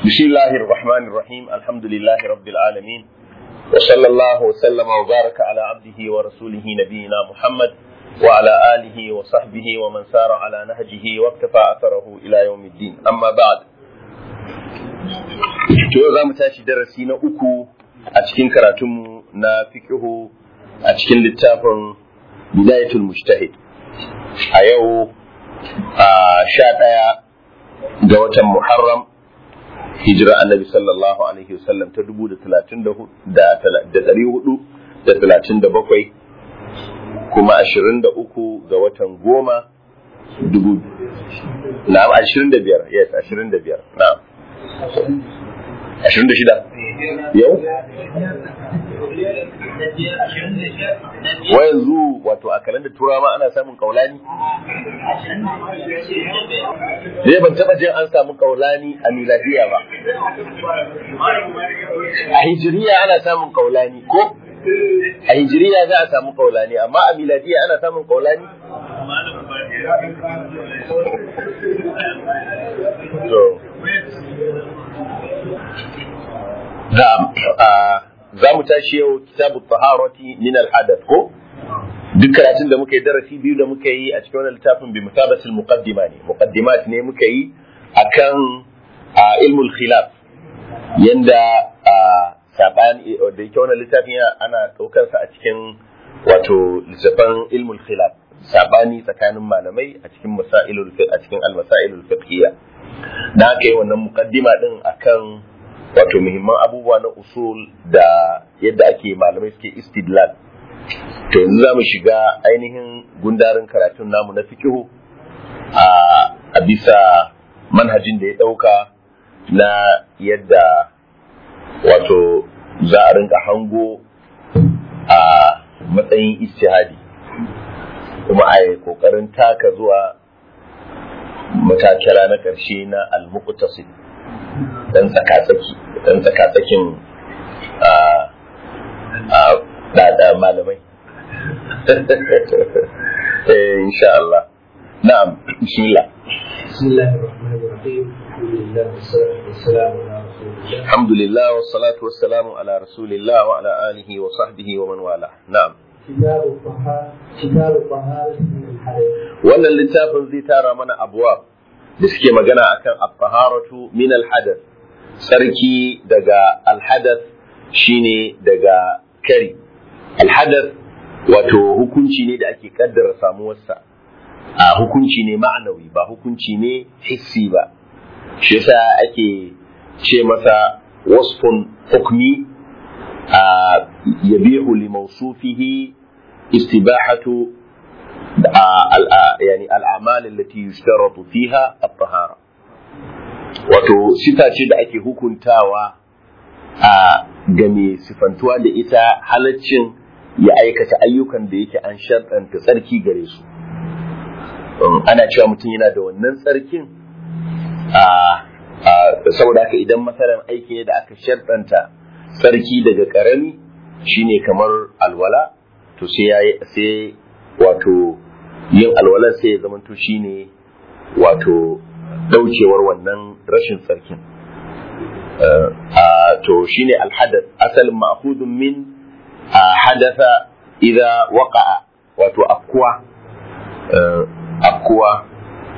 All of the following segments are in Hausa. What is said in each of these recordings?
بسم الله الرحمن الرحيم الحمد لله رب العالمين وصلى الله وسلم وبارك على عبده ورسوله نبينا محمد وعلى آله وصحبه ومن سار على نهجه واقتفى أثره إلى يوم الدين أما بعد to za mu tashi darasi na uku a cikin karatunmu na fikihu a cikin littafin bidayatul mujtahid a yau a sha ɗaya ga watan muharram hijira annabi sallallahu alaihi wasallam ta dubu da talatin da ɗari hudu da talatin da bakwai kuma ashirin da uku ga watan goma dubu na'am ashirin da biyar yes ashirin da biyar na'am ashirin da shida yau wa yanzu wato a kalandar turawa ma ana samun kaulani Zai ban taba jin an samu kaulani a miladiya ba a hijiriya ana samun kaulani ko a hijiriya za a samu kaulani amma a miladiya ana samun kaulani za mu tashi yau kitabu taharati min al-hadath ko duk karatun da muka yi darasi biyu da muka yi a cikin wannan littafin bi mutabatil muqaddima ne muqaddimat ne muka yi akan ilmul khilaf yanda sabani da yake wannan littafin ana daukar sa a cikin wato littafin ilmul khilaf sabani tsakanin malamai a cikin masailul a cikin al-masailul fiqhiyya da aka yi wannan muqaddima din akan wato muhimman abubuwa na usul da yadda ake malamai suke istidlal to yanzu za mu shiga ainihin gundarin karatun namu na fikihu a bisa manhajin da ya ɗauka na yadda wato za a rinka hango a matsayin istihadi kuma a yi ƙoƙarin taka zuwa matakira na ƙarshe na al-muqtasid dan tsakatsaki dan tsakatsakin da malamai eh insha Allah na'am bismillah بسم الله الرحمن الرحيم الحمد لله والصلاة والسلام على الحمد لله والصلاة والسلام على رسول الله رسول الله وعلى آله وصحبه ومن والاه نعم كتاب الطهارة كتاب الطهارة من الحدث wannan littafin zai tara mana abuwa da suke magana akan at-taharatu min al-hadath sarki daga al-hadath shine daga kari al-hadath wato hukunci ne da ake kaddara samuwarsa a hukunci ne ma'anawi ba hukunci ne hissi ba shi yasa ake ce masa wasfun hukmi a yabihu li mawsufihi istibahatu يعني الأعمال التي يشترط فيها الطهارة wato sifa ce da ake hukuntawa a game sifantuwa da ita halaccin ya aikata ayyukan da yake an sharɗanta tsarki gare su ana cewa mutum yana da wannan tsarkin saboda haka idan masalan aiki ne da aka sharɗanta tsarki daga ƙarami shine kamar alwala to sai wato yin alwalar sai ya zamanto shine wato daukewar wannan rashin tsarkin to shine alhadath asalin ma'khudun min hadatha idza waqa'a wato afkuwa afkuwa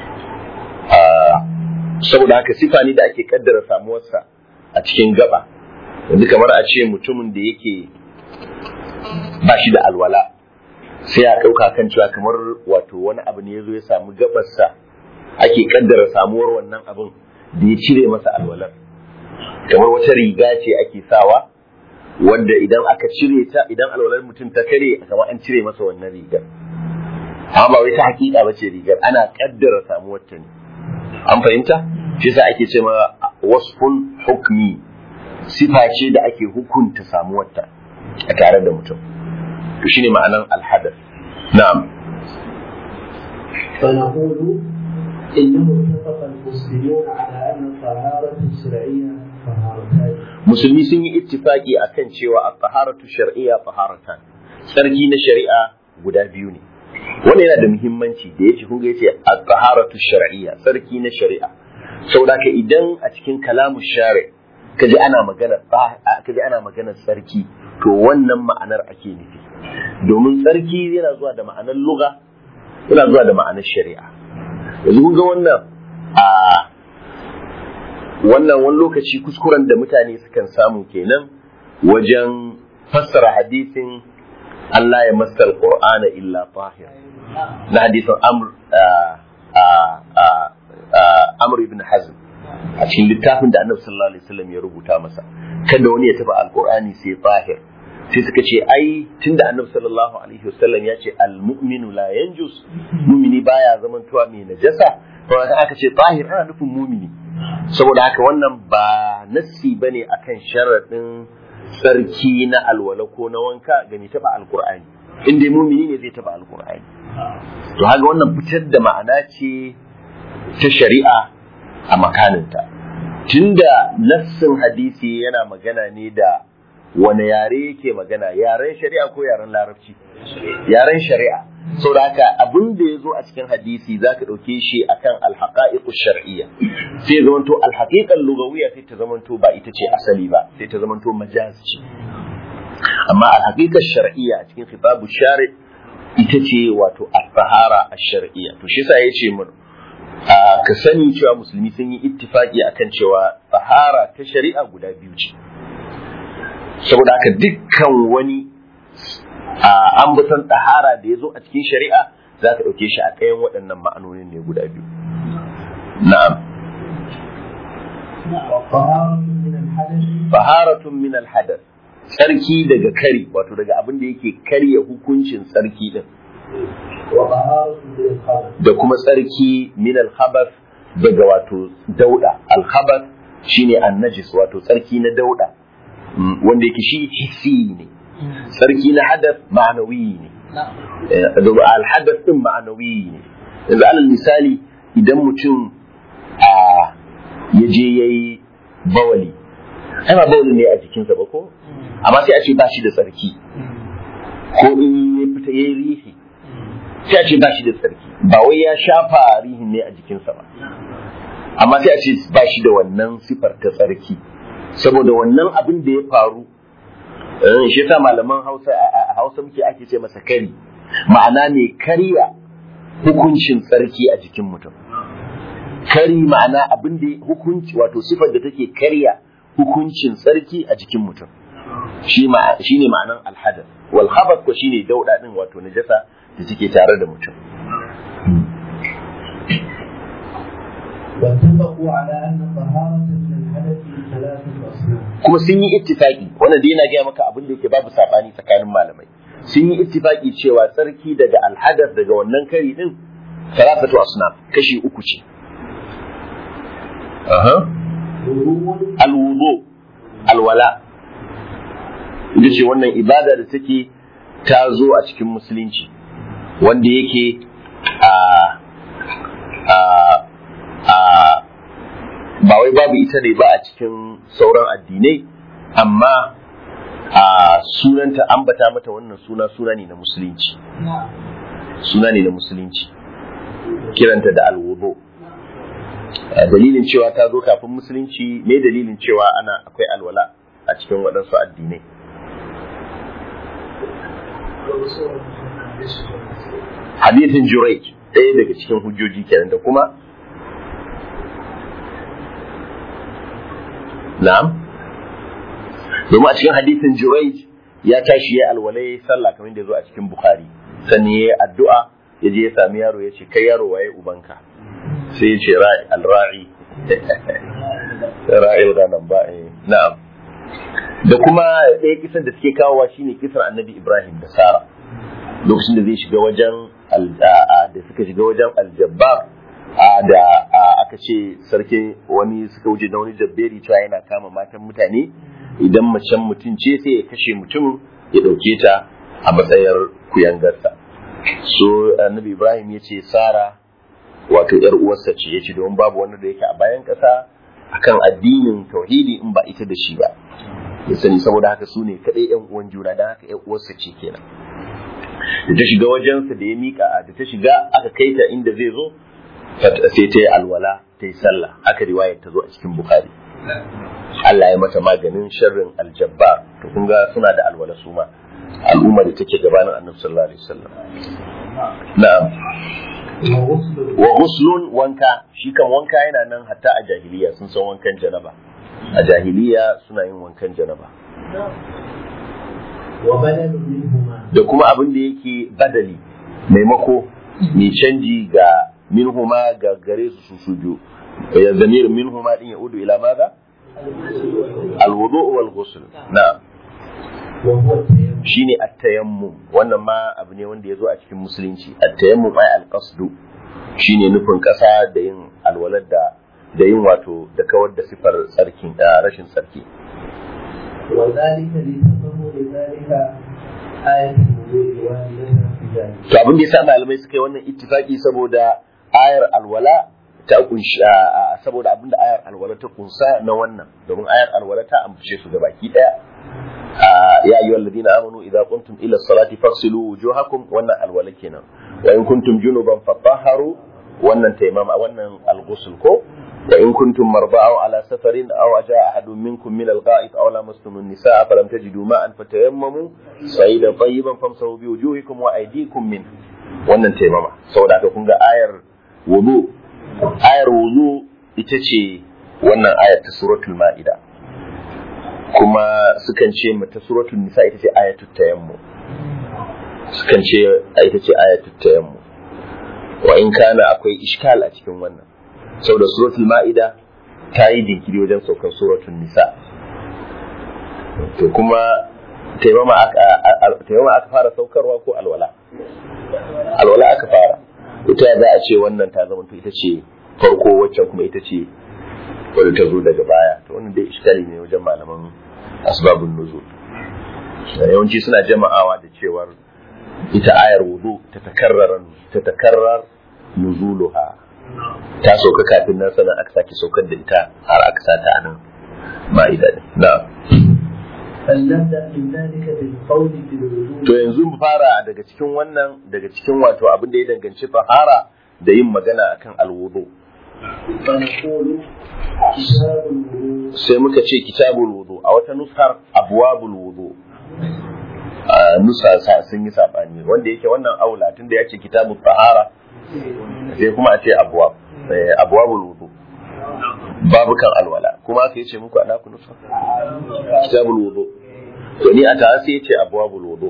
saboda haka sifa ne da ake kaddara samuwarsa a cikin gaba yanzu kamar a ce mutumin da yake ba shi da alwala sai a ɗauka kan cewa kamar wato wani abu ne ya zo ya samu gabarsa ake kaddara samuwar wannan abin da ya cire masa alwalar kamar wata riga ce ake sawa wanda idan aka cire ta idan alwalar mutum ta kare kamar an cire masa wannan rigar amma ba wai ta hakika ba ce rigar ana kaddara samuwar ta ne an fahimta shi yasa ake ce ma wasfun hukmi sifa ce da ake hukunta samuwar ta a tare da mutum to shine ma'anan alhadath na'am فنقول إنه اتفق المسلمون على أن الطهارة الشرعية طهارتان musulmi sun yi ittifaki akan cewa at-taharatu shar'iyya taharatan sarki na shari'a guda biyu ne wannan yana da muhimmanci da yace kun ga yace at-taharatu shar'iyya sarki na shari'a saboda ka idan a cikin kalamu share kaji ana magana kaji ana magana tsarki to wannan ma'anar ake nufi domin tsarki yana zuwa da ma'anar lugha yana zuwa da ma'anar shari'a yanzu kun ga wannan a wannan wani lokaci kuskuren da mutane sukan samu kenan wajen fassara hadisin Allah ya masar Qur'ana illa tahir na hadisin Amr Amr ibn Hazm a cikin littafin da Annabi sallallahu alaihi wasallam ya rubuta masa kada wani ya taba alqur'ani sai tahir sai suka ce ai tunda Annabi sallallahu alaihi wasallam ya ce al-mu'minu la yanjus mu'mini baya zamantowa mai najasa to aka ce tahir ana nufin mu'mini saboda haka wannan ba nassi bane akan sharadin sarki na alwala ko na wanka ga mai taba alqur'ani in dai mu'mini ne zai taba alqur'ani to haka wannan fitar da ma'ana ce ta shari'a a makaninta tunda nassin hadisi yana magana ne da wani yare yake magana yaren shari'a ko yaren larabci yaren shari'a sau da haka abin da ya zo a cikin hadisi za ka ɗauke shi akan alhaƙa'iƙu shar'iyya sai zamanto alhaƙiƙan lugawiyya sai ta zamanto ba ita ce asali ba sai ta zamanto majaz ce amma alhaƙiƙar shar'iyya a cikin khitabu shari ita ce wato al-tahara ash-shar'iyya to shi yasa yace mun ka sani cewa musulmi sun yi ittifaki akan cewa tahara ta shari'a guda biyu ce saboda haka dukkan wani ambaton tahara da ya zo a cikin shari'a za ka ɗauke shi a ɗayan waɗannan ma'anonin ne guda biyu na'am faharatun min alhadath tsarki daga kari wato daga abin da yake karya hukuncin tsarki din da kuma tsarki min alhabath daga wato dauda alhabath shine annajis wato tsarki na dauda wanda yake shi hissi ne tsarki na hadath ma'anawi ne alhadath din ma'anawi ne yanzu alal misali idan mutum a ya je yayi bawali ai ba bawali ne a jikinsa ba ko amma sai a ce ba shi da tsarki ko in ya fita yayi rihi sai a ce ba shi da tsarki ba wai ya shafa rihin ne a jikinsa ba amma sai a ce ba shi da wannan sifar ta tsarki saboda wannan abin da ya faru shi yasa malaman Hausa a Hausa muke ake ce masa kari ma'ana ne karya hukuncin tsarki a jikin mutum kari ma'ana abin da hukunci wato sifar da take karya hukuncin tsarki a jikin mutum shi ne ma'anan alhadar wal khabath ko shine dauda din wato najasa da take tare da mutum واتفقوا على أن طهارة من الحدث ثلاثة أصناف. kuma sun yi ittifaki wannan dai yana gaya maka abin da yake babu sabani tsakanin malamai sun yi ittifaki cewa tsarki daga alhadar daga wannan kari din salafatu asnaf kashi uku ce aha وضوء alwudu alwala ita ce wannan ibada da take ta zo a cikin musulunci wanda yake a a a ba wai babu ita ne ba a cikin sauran addinai amma a sunanta ambata mata wannan suna suna ne na musulunci suna ne na musulunci kiranta da alwudu dalilin cewa ta zo kafin musulunci me dalilin cewa ana akwai alwala a cikin waɗansu addinai hadithin Jurayj ɗaya daga cikin hujjoji kenan da kuma na'am domin a cikin hadithin Jurayj ya tashi ya alwala ya sallah kamar da ya zo a cikin Bukhari sannan ya yi addu'a ya je ya sami yaro ya ce kai yaro waye ubanka sai ya ce al-ra'i ra'il ghanam ba eh, na'am da kuma ɗaya kisan da suke kawowa shine kisan annabi Ibrahim da Sara lokacin da zai shiga wajen da suka shiga wajen aljabbar da aka ce sarki wani suka wuce da wani jabberi cewa yana kama matan mutane idan macen mutum ce sai ya kashe mutum ya ɗauke ta a matsayar kuyangarsa so annabi Ibrahim ya ce Sara wato yar uwarsa ce ya ce domin babu wanda da yake a bayan ƙasa akan addinin tauhidi in ba ita da shi ba ya sani saboda haka su ne kaɗai yan uwan juna don haka yan uwarsa ce kenan da ta shiga wajensa da ya mika da ta shiga aka kai ta inda zai zo sai ta yi alwala ta yi sallah haka riwayar ta zo a cikin bukhari Allah ya mata maganin sharrin aljabbar to kun ga suna da alwala su ma al'umma da take gabanin annabi sallallahu alaihi wasallam na'am وغسل wa ghuslun wanka shi kan wanka yana nan hatta a jahiliya sun san wankan janaba a jahiliya suna yin wankan janaba وبدل منهما da kuma abin da yake badali maimako mai canji ga minhuma ga gare su su su biyu ya zamir minhuma din ya udu ila maza alwudu wal ghusl na وهو التيمم shine at-tayammum wannan ma abu ne wanda ya zo a cikin musulunci at-tayammum ay al-qasdu shine nufin kasa da yin alwalar da da yin wato da kawar da sifar tsarkin da rashin tsarki وذلك لتضمن ذلك آية الوضوء واردة في ذلك to abin da yasa malamai suka yi wannan ittifaki saboda ayar alwala ta kunshi a- a- saboda abin da ayar alwala ta kunsa na wannan domin ayar alwala ta ambace su da baki daya a, ya ayyuhal ladina amanu idza qumtum ila salati faghsilu wujuhakum wannan alwala kenan wa in kuntum junuban fatahharu wannan taimama wannan alghusl ko wa in kuntum marda aw ala safarin aw jaa ahadun minkum min al-gha'it aw lamastum an-nisaa falam tajidu ma'an fatayammamu sayidan tayyiban famsahu bi wujuhikum wa aydikum min wannan taimama saboda haka kun ga ayar wudu ayar wudu ita ce wannan ayar ta suratul ma'ida kuma sukan ce mata suratul nisa ita ce ayatul tayammu sukan ce ita ce ayatul tayammu wa in kana akwai iskal a cikin wannan saboda suratul ma'ida ta yi jinkiri wajen saukan suratul nisa to kuma taimama aka a- taimama aka fara saukarwa ko alwala alwala aka fara ita za a ce wannan ta zama ita ce farko waccan kuma ita ce wadda ta zo daga baya to wannan dai iskali ne wajen malaman asbabun nuzul yawanci suna jama'awa da cewar ita ayar wudu ta takarrar ta takarrar nuzuluha ta sauka kafin nan sanan aka sake saukar da ita har aka sa ta nan ma'ida ne na'am فلنبدأ من ذلك بالقول في الوضوء to yanzu mu fara daga cikin wannan daga cikin wato abin da ya danganci tahara da yin magana akan alwudu فنقول كتاب الوضوء sai muka ce kitabul wudu a wata nusar abwabul wudu a nusa sa sun yi sabani wanda yake wannan aula tunda ya ce kitabul tahara sai kuma a ce abwab eh, abwabul wudu babukan alwala kuma aka yace muku ana ku nusa kitabul wudu to ni a ta sai yace abwabul wudu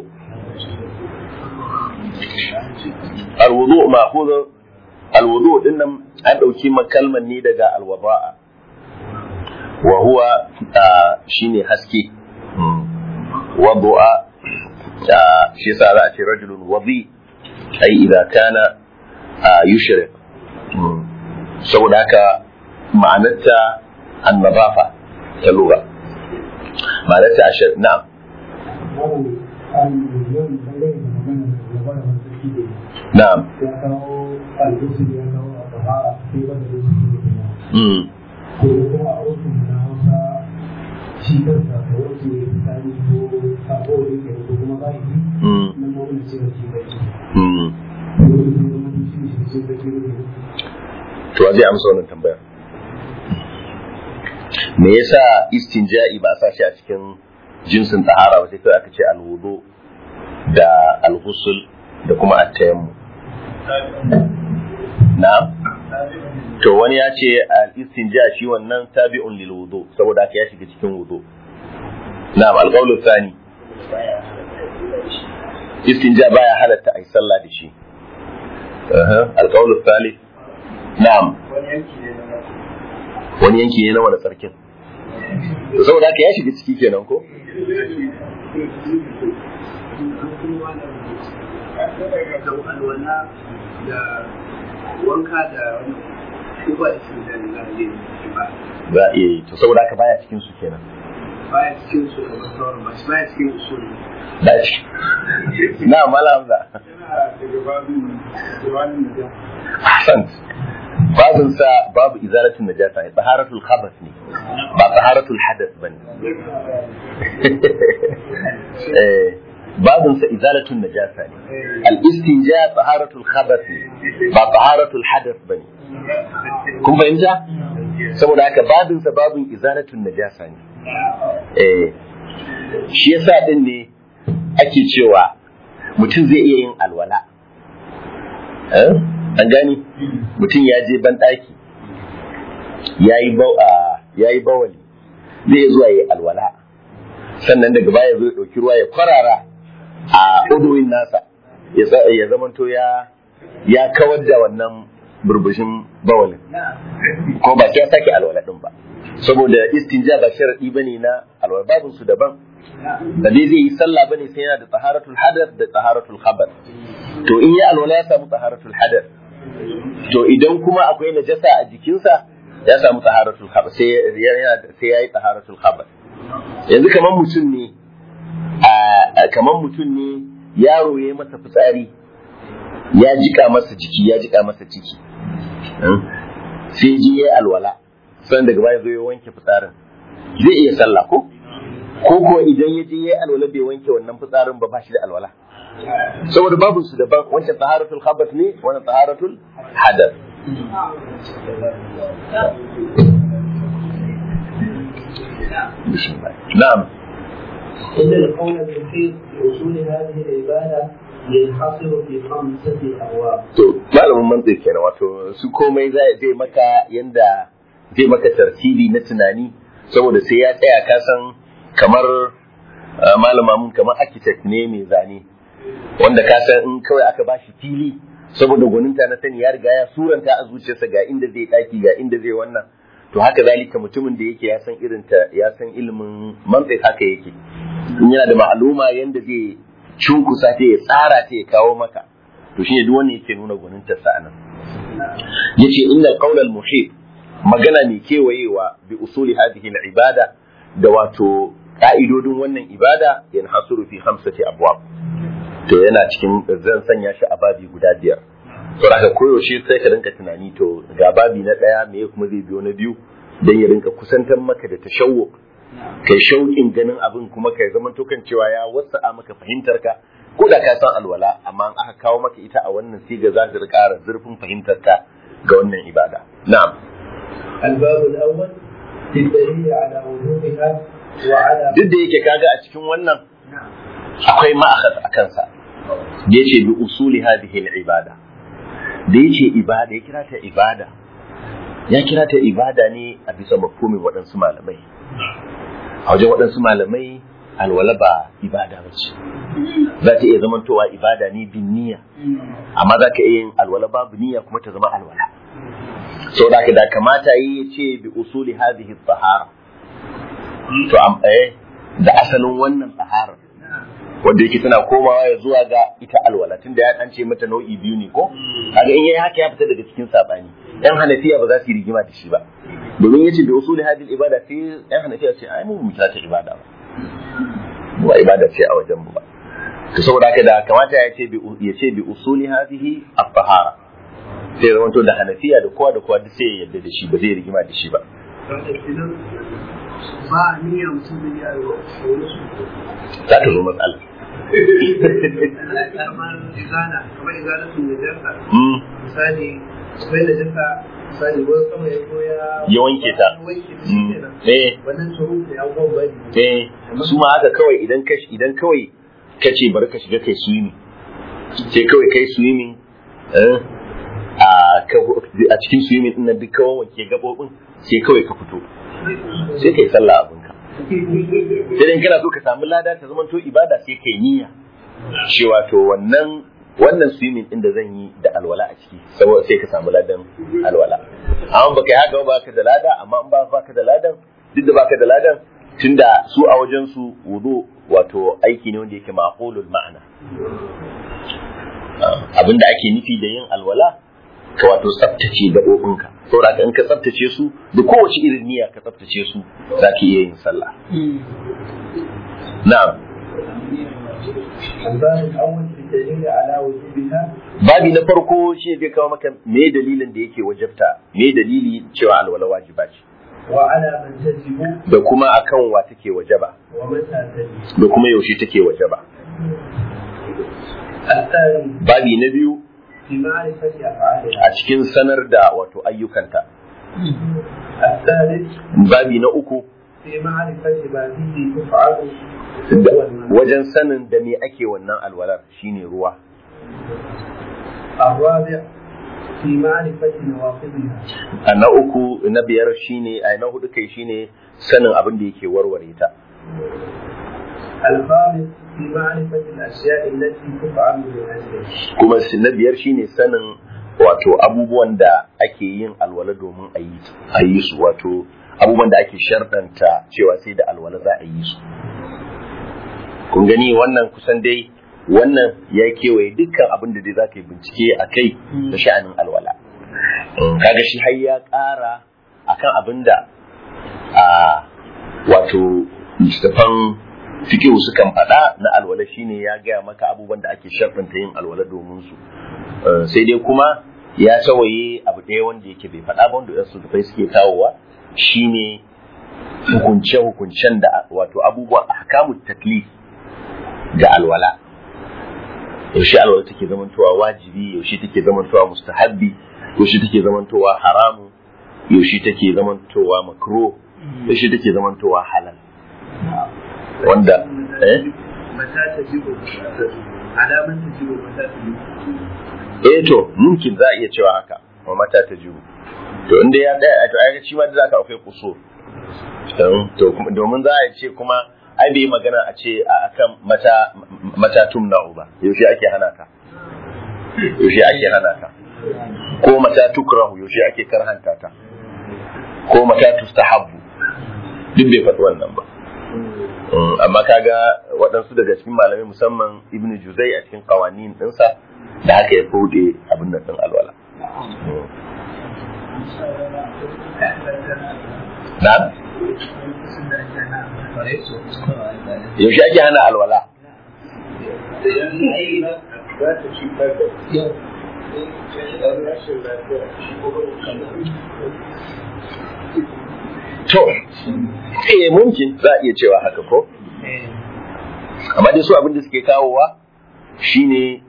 alwudu ma'khudh alwudu dinnan an dauki makalman ne daga alwada'a wa huwa ah, shine haske wadu'a ah, shi yasa za a ce rajulun wadi ai idan kana ah, yushrik Mm. saboda haka ma'anarta annadafa ta lura ma'anarta ashir na'am an miliyon dangane da magana da magana da sarki da na'am ya kawo albusu ya kawo a tahara sai wanda da su ke kuma mm. ko kuma a wasu na hausa shi kansa da wasu ya fitari ko sabo da yake ko kuma ba yi Mm. nan ma wani cewa shi bai Mm. ko da kuma wani shi shi shi bai ne to wa zai amsa wannan tambayar me yasa istinja'i ba a sa shi a cikin jinsin tahara ba sai kawai aka ce alwudu da alghusl da kuma at-tayammum na'am to wani ya ce al-istinja shi wannan tabi'un lil wudu saboda haka ya shiga cikin wudu na'am al-qawlu thani istinja baya halatta ai sallah da shi aha al-qawlu thalith na'am wani yanki ne na wani sarkin to saboda haka ya shiga ciki kenan ko alwala da wanka da wani kuma da shi da za a yi ba za a iya yi to saboda haka baya cikin su kenan baya cikin su da sauran ba shi baya cikin usul da shi na malam da yana daga babin wani da ahsant babin sa babu izalatul najasa ne taharatul khabath ne ba taharatul hadath bane eh babin sa izalatul najasa ne al istinja taharatul khabath ne ba taharatul hadath bane kun fahimta saboda haka babinsa babin izalatun najasa ne eh shi yasa din ne ake cewa mutum zai iya yin alwala eh an gani mutum ya je ban daki yayi yayi bawali zai iya zuwa yi alwala sannan daga baya zai dauki ruwa ya kwarara a uduwin nasa ya zamanto ya ya kawar da wannan burbushin bawalin ko ba sai ya sake alwala din ba saboda istinja ba sharadi bane na alwala babin su daban da dai zai yi sallah bane sai yana da taharatul hadath da taharatul khabar to in ya alwala ya samu taharatul hadath to idan kuma akwai najasa a jikinsa ya samu taharatul khabar sai ya sai yayi taharatul khabar yanzu kamar mutum ne kamar mutum ne yaro ya yi masa fitsari ya jika masa jiki ya jika masa ciki sai ji ya alwala sannan daga baya zo ya wanke fitsarin zai iya sallah ko ko ko idan ya je ya alwala bai wanke wannan fitsarin ba ba shi da alwala saboda babu su daban wancan taharatul khabath ne wannan taharatul hadath na'am إن القول المحيط بأصول هذه العبادة ينحصر في خمسة أبواب. To malamin mantiq kenan wato su komai zai maka yanda zai maka tartibi na tunani saboda sai ya tsaya ka san kamar malama mun kamar architect ne mai zane wanda ka san in kawai aka bashi fili saboda gwaninta na sani ya riga ya suranta a zuciyarsa ga inda zai daki ga inda zai wannan to haka zalika mutumin da yake ya san irin ta ya san ilimin mantiq haka yake in yana da ma'aluma yanda zai cunkusa ta ya tsara ta ya kawo maka to shine duk wanda yake nuna gwaninta sa anan yace innal qawla al muhit magana mai kewayewa bi usuli hadhihi al ibada da wato ka'idodin wannan ibada yanhasuru fi khamsati abwab to yana cikin zan sanya shi a babi guda biyar to haka koyaushe sai ka rinka tunani to ga babi na daya me kuma zai biyo na biyu dan ya rinka kusantar maka da tashawwuk kai shauƙin ganin abin kuma kai zaman to kan cewa ya wasa'a maka fahimtar ka ko da ka san alwala amma aka kawo maka ita a wannan siga za ta ƙara zurfin fahimtar ka ga wannan ibada na'am الباب الأول في الدليل على وجوبها وعلى duk da yake kaga a cikin wannan akwai ma'akhad a kansa da yace bi usuli hadhihi al-ibada da yace ibada ya kira ta ibada ya kira ta ibada ne a bisa mafhumin waɗansu malamai a wajen waɗansu malamai alwala ba ibada ba ce za ta iya zamantowa ibada ne bin niyya amma za ka iya yin alwala babu niyya kuma ta zama alwala sau da da kamata yi ya ce bi usuli hadhihi tahara to am eh da asalin wannan tahara wanda yake tana komawa ya zuwa ga ita alwala tunda ya an ce mata nau'i biyu ne ko kaga in yayi haka ya fita daga cikin sabani yan hanafiya ba za su yi rigima da shi ba domin yace bi usuli hadhihi ibada sai yan hanafiya ce ai mu mu kira ta ibada ba ba ibada ce a wajen mu ba to saboda haka da kamata ya ce bi ya ce bi usuli hadhihi at-tahara sai zama to da hanafiya da kowa da kowa duk sai ya yarda da shi ba zai rigima da shi ba ba niyyar mutum da ya za ta zo matsala kamar izana kamar izana sun da jarka Mm, misali akwai da jarka misali wani sama ya zo ya ya wanke ta ya wanke ta shi Mm, kenan eh wannan tsoron da ya gwan bari eh su ma haka kawai idan ka idan kawai ka ce bari ka shiga kai swimming sai kawai kai swimming eh, a ka- a cikin swimming din nan duk kawai wanke gabobin sai kawai ka fito sai kai sallah abinka sai dai kana so ka samu lada ta zama to ibada sai kai niyya cewa to wannan wannan swimming din da zan yi da alwala a ciki saboda sai ka samu ladan alwala amma baka yi haka ba ka da lada amma in ba baka da ladan duk da baka da ladan tunda su a wajen su wudu wato aiki ne wanda yake maqulul ma'ana Ah, abinda ake nufi da yin alwala ka wato tsaftace gaɓoɓinka saboda haka in ka tsaftace su da kowace irin niyya ka tsaftace su za ka iya yin sallah na'am الباب الأول في الدليل على وجوبها babi na farko shi zai kawo maka me dalilin da yake wajabta me dalili cewa alwala wajiba ce وعلى من تجب da kuma akan wa take wajaba ومتى تجب da kuma yaushe take wajaba الثاني babi na biyu في معرفة أفعالها a cikin sanar da wato ayyukanta الثالث babi na uku في معرفة ما به تفعل da- والمنع. wajen sanin da me ake wannan alwalar shine ruwa الرابع في معرفة نواقضها a na uku na biyar shine a na hudu kai shine sanin abin da yake warware ta الخامس في معرفة الأشياء التي تفعل من أجلها kuma si- na biyar shine sanin wato abubuwan da ake yin alwala domin a yi a yi su wato abubuwan da ake sharɗanta cewa sai da alwala za a yi su kun gani wannan kusan dai wannan ya kewaye dukkan abin da dai za ka yi bincike a kai da sha'anin alwala Mm, kaga shi har ya ƙara akan abin da a wato littattafan fikihu sukan faɗa na alwala shine ya gaya maka abubuwan da ake sharɗanta yin alwala domin su Uh, sai dai kuma ya tawaye abu ɗaya wanda yake bai faɗa ba wanda wasu tafai suke kawowa shine hukunce-hukuncen da wato abubuwan ahkamu taklif ga alwala yaushe alwala take zamantowa wajibi yaushe take zamantowa mustahabbi yaushe take zamantowa haramu yaushe take zamantowa makro yaushe take zamantowa halal wanda eh متى تجب على من تجب متى تجب eh to mumkin za a iya cewa haka wa mata ta jiru to inda ya daya to ai shi ma da zaka akwai kusur don to kuma- domin za a ce kuma ai bai yi magana a ce a akan mata mata tumna'u ba yaushe ake hana ta yaushe ake hana ta ko mata tukrahu yaushe ake karhanta ta ko mata tustahabbu duk bai faɗi wannan ba Mm, amma kaga waɗansu daga cikin malamai musamman ibn juzai a cikin kawanin ɗinsa da haka ya fude abin nan ɗin alwala na yaushe ake hana alwala to eh mumkin za a iya cewa haka ko amma dai su abin da suke kawowa shine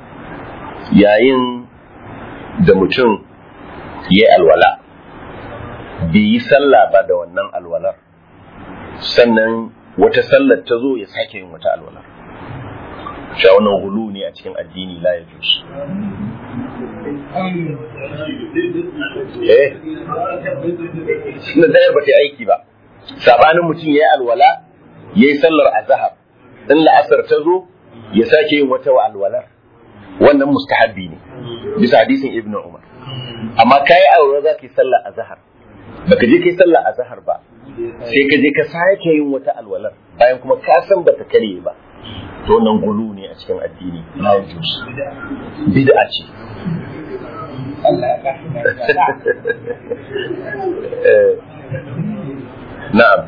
yayin da mutum ya yi alwala bai yi sallah ba da wannan alwalar sannan wata sallar ta zo ya sake yin wata alwalar sha wannan hulu ne a cikin addini la ya jus eh na dayar ba ta aiki ba sabanin mutum ya yi alwala ya yi sallar azahar in la'asar ta zo ya sake yin wata wa alwalar wannan mustahabbi ne bisa hadisin ibnu umar amma kayi alwala za ka yi sallar azahar baka je kai sallar azahar ba sai ka je ka sake yin wata alwalar bayan kuma ka san bata kare ba to wannan gulu ne a cikin addini la yajuz bid'a ce Eh, na'am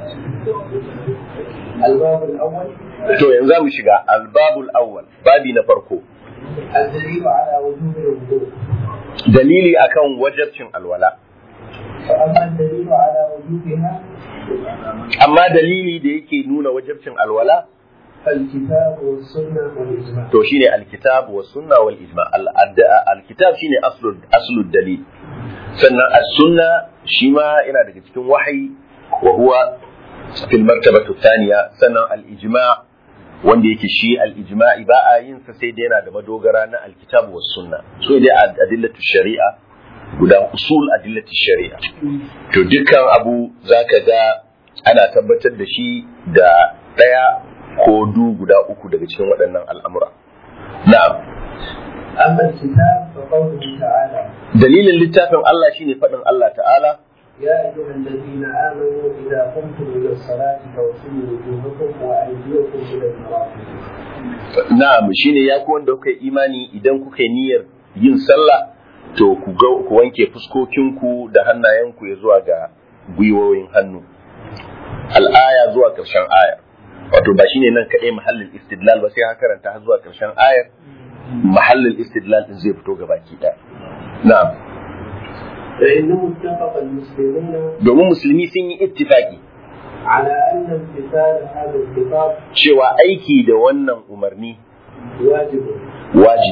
الباب الأول to yanzu za mu shiga albabul awwal babi na farko الدليل على وجوب الوضوء dalili akan wajabcin alwala فأما الدليل على وجوبها amma dalili da yake nuna wajabcin alwala فالكتاب والسنة والإجماع to shine alkitab wa sunna wal ijma al adda- alkitab shine aslul aslul dalil sannan as-sunna shi ma yana daga cikin wahayi wa huwa fil martabatu thaniya sannan al ijma wanda yake shi al ijma'i ba a yin sa sai dai yana da madogara na alkitab wa sunna so dai ad- adillatu shari'a guda usul adillatu shari'a to dukkan abu zaka ga ana tabbatar da shi da daya ko du guda uku daga cikin waɗannan al'amura na'am أما الكتاب فقوله تعالى dalilin littafin Allah shine faɗin Allah ta'ala يا أيها الذين آمنوا إذا قمتم إلى الصلاة فاغسلوا وجوهكم وأيديكم إلى المرافق na'am shine ya ku wanda kuka yi imani idan kuka yi niyyar yin sallah to ku ga ku wanke fuskokinku da hannayenku ya zuwa ga gwiwoyin hannu al'aya zuwa ƙarshen ayar wato ba shine nan kaɗai mahallin istidlal ba sai ka karanta har zuwa ƙarshen ayar mahallin istidlal din zai fito gabaki ɗaya na'am فإنه اتفق المسلمون domin musulmi sun yi ittifaki على أن امتثال هذا الخطاب cewa aiki da wannan umarni واجب wajibi ne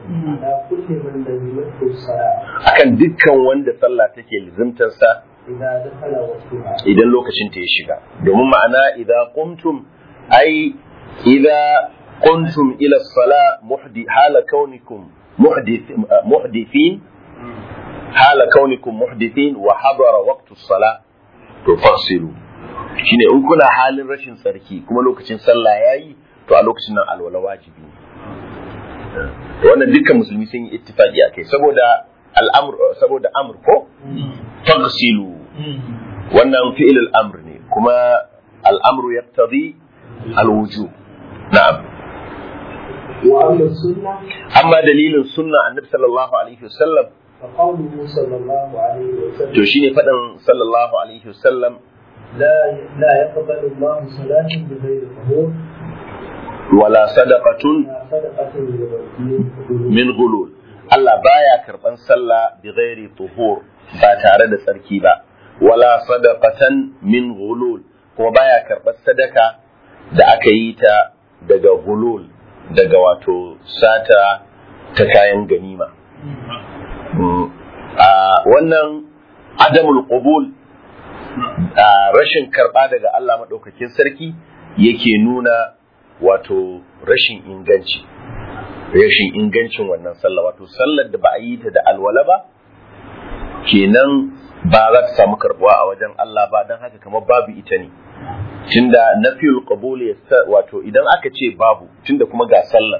على كل من لزمته الصلاة akan dukkan wanda sallah take lizimtarsa إذا دخل وقتها idan lokacin ta ya shiga domin ma'ana idza qumtum ai idza qumtum ila sala muhdi hala kaunikum muhdith muhdithin hala kaunikum muhdithin wa hadara waqtu sala to fasilu shine in kuna halin rashin tsarki kuma lokacin sallah yayi to a lokacin nan alwala wajibi ne to wannan dukkan musulmi sun yi ittifaqi akai saboda al'amr saboda amr ko faghsilu wannan fi'il al'amr ne kuma al'amru yaqtadi al-wujub na'am وأما السنة amma dalilin sunna annabi sallallahu alaihi wasallam فقوله صلى الله عليه to وسلم shine faɗin sallallahu alaihi wasallam لا لا يقبل الله صلاة بغير طهور wala sadaqatun لا صدقة من min gulul Allah baya karban sallah bi ghairi tuhur ba tare da tsarki ba wala sadaqatan min gulul kuma baya karban sadaka da aka yi ta daga gulul daga wato sata ta kayan ganima Mm. a wannan adamul qubul a rashin karba daga Allah madaukakin sarki yake nuna wato rashin inganci rashin ingancin wannan sallah wato sallar da ba a yi ta da alwala ba kenan ba za ta samu karbuwa a wajen Allah ba don haka kamar babu ita ne tunda nafiyul qabul ya sa- wato idan aka ce babu tunda kuma ga sallar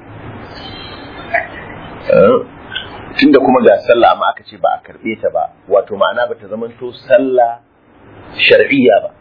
eh, tunda kuma ga sallah amma aka ce ba a karbe ta ba wato ma'ana ba ta zamanto sallah shar'iyya ba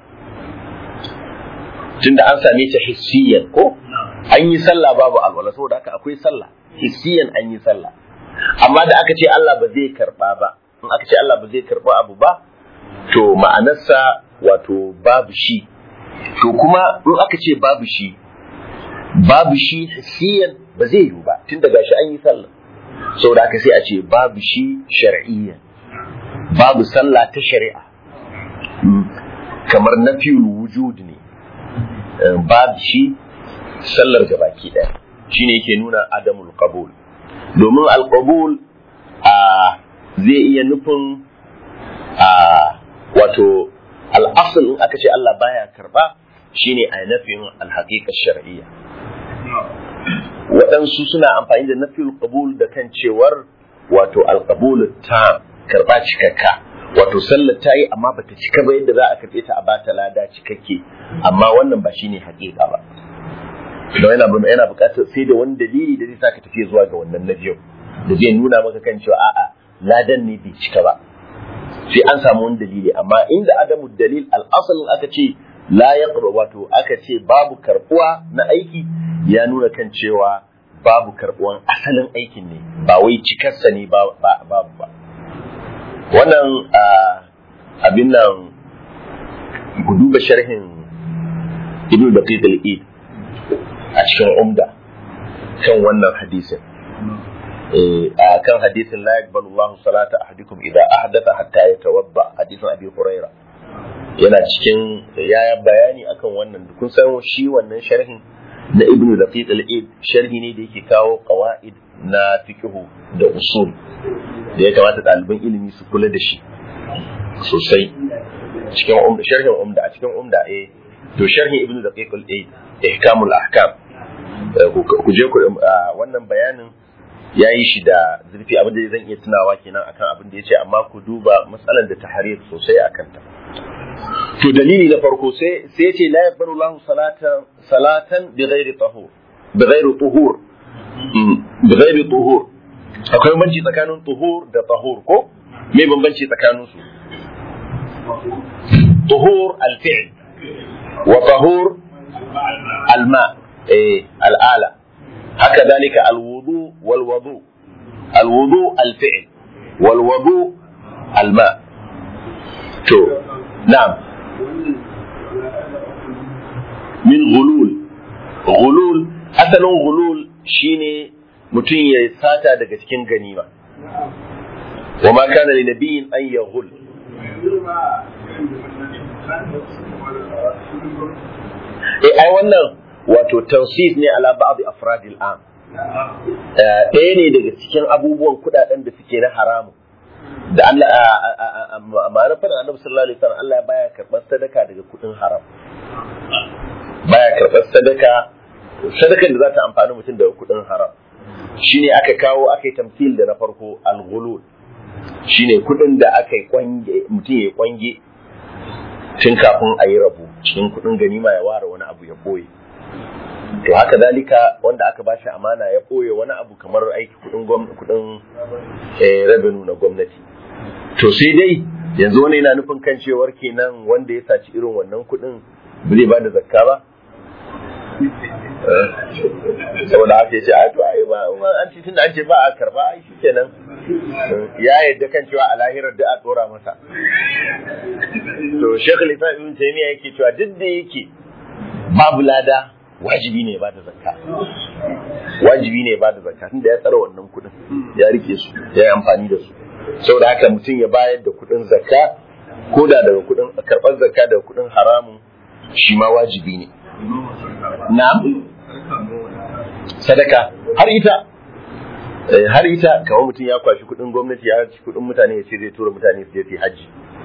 tunda an same ta hissiyan ko an yi sallah babu alwala saboda haka akwai sallah hissiyan an yi sallah amma da aka ce Allah ba zai karba ba in aka ce Allah ba zai karba abu ba to ma'anarsa wato babu shi to kuma in aka ce babu shi babu shi hissiyan ba zai yiwu ba tun daga shi an yi sallah saboda haka sai a ce babu shi shar'iyyan babu sallah ta shari'a Mm. kamar nafiyul wujud ne Eh, babu shi sallar gabaki ɗaya shine yake nuna adamul qabul domin alqabul a zai iya nufin a wato al'asl in aka ce Allah baya karba shine a nafin alhaqiqa shar'iyya waɗansu suna amfani da nafiyul qabul da kan cewar wato alqabul ta karba cikakka wato sallar ta yi amma bata cika ba yadda za a karɓe ta a bata lada cikakke amma wannan ba shine haƙiƙa ba don yana yana buƙatar sai da wani dalili da zai saka tafiya zuwa ga wannan na biyu da zai nuna maka kan cewa a'a ladan ne bai cika ba sai an samu wani dalili amma inda adamu dalil al'asalin aka ce la ya wato aka ce babu karbuwa na aiki ya nuna kan cewa babu karbuwan asalin aikin ne ba wai cikarsa ne ba- ba- babu ba wannan ah, abin nan ku duba sharhin ibn daqiq al-id a cikin umda kan wannan hadisin eh, a kan hadisin la yaqbalu Allahu salata ahadikum idza ahdatha hatta yatawadda hadisin Abi Huraira yana cikin ya bayani akan wannan kun san shi wannan sharhin na Ibn Daqiq al-Id sharhi ne da yake kawo qawaid na fiqhu da usul da ya kamata ɗaliban ilimi su kula da shi sosai cikin umda sharhin umda a cikin umda eh to sharhin Ibn Daqiq al-Id ihkamul ahkam Eh, ku ku je ku ah, wannan bayanin ya yi shi da zurfi abin da zan iya tunawa kenan akan abin da ya ce amma ku duba matsalar da tahrir sosai a kanta to dalili na farko sai sai ya ce la yaqbalu Allahu salatan salatan bi ghairi tahur bi ghairi tuhur Mm, bi ghairi tuhur akwai bambanci tsakanin tuhur da tahur ko me bambanci tsakanin su tuhur al-fi'l wa tahur al-ma eh al-ala haka dalika al-wudu wal wudu al-wudu al-fi'l wal wudu al-ma to na'am min ghulul ghulul asalin ghulul shine mutum ya sata daga cikin ganima wa ma kana li nabiyyin an yaghul eh ai wannan wato tawsif ne ala ba'd afradil am ɗaya ne daga cikin abubuwan kuɗaɗen da suke na haramun da Allah ma'ana fara annabi sallallahu alaihi wasallam Allah baya karɓar sadaka daga kuɗin haram baya karɓar sadaka sadakan da za ta amfani mutum daga kuɗin haram shine aka kawo aka yi tamthil da na farko al-ghulul shine kuɗin da aka yi kwange mutum ya kwange tun kafin a yi rabu cikin kuɗin ganima ya ware wani abu ya boye to haka dalika wanda aka bashi amana ya ɓoye wani abu kamar aiki kudin kudin revenue na gwamnati to sai dai yanzu wani yana nufin kan cewar kenan wanda ya saci irin wannan kudin ba zai ba da zakka ba saboda haka ya ce a to ai ba an ce tunda an ce ba a karba ai shi kenan ya yadda kan cewa a lahirar da a tsora masa to shekul isa ibn taymiya yake cewa duk da yake babu lada wajibi ne ba da zakka wajibi ne ba da zakka tunda ya tsara wannan kuɗin ya rike su ya yi amfani da su saboda haka mutum ya bayar da kuɗin zakka ko da daga kuɗin karɓar zakka daga kuɗin haramun shi ma wajibi ne na'am sadaka har ita har ita kamar mutum ya kwashi kuɗin gwamnati ya ci kuɗin mutane ya ce zai tura mutane su je su yi hajji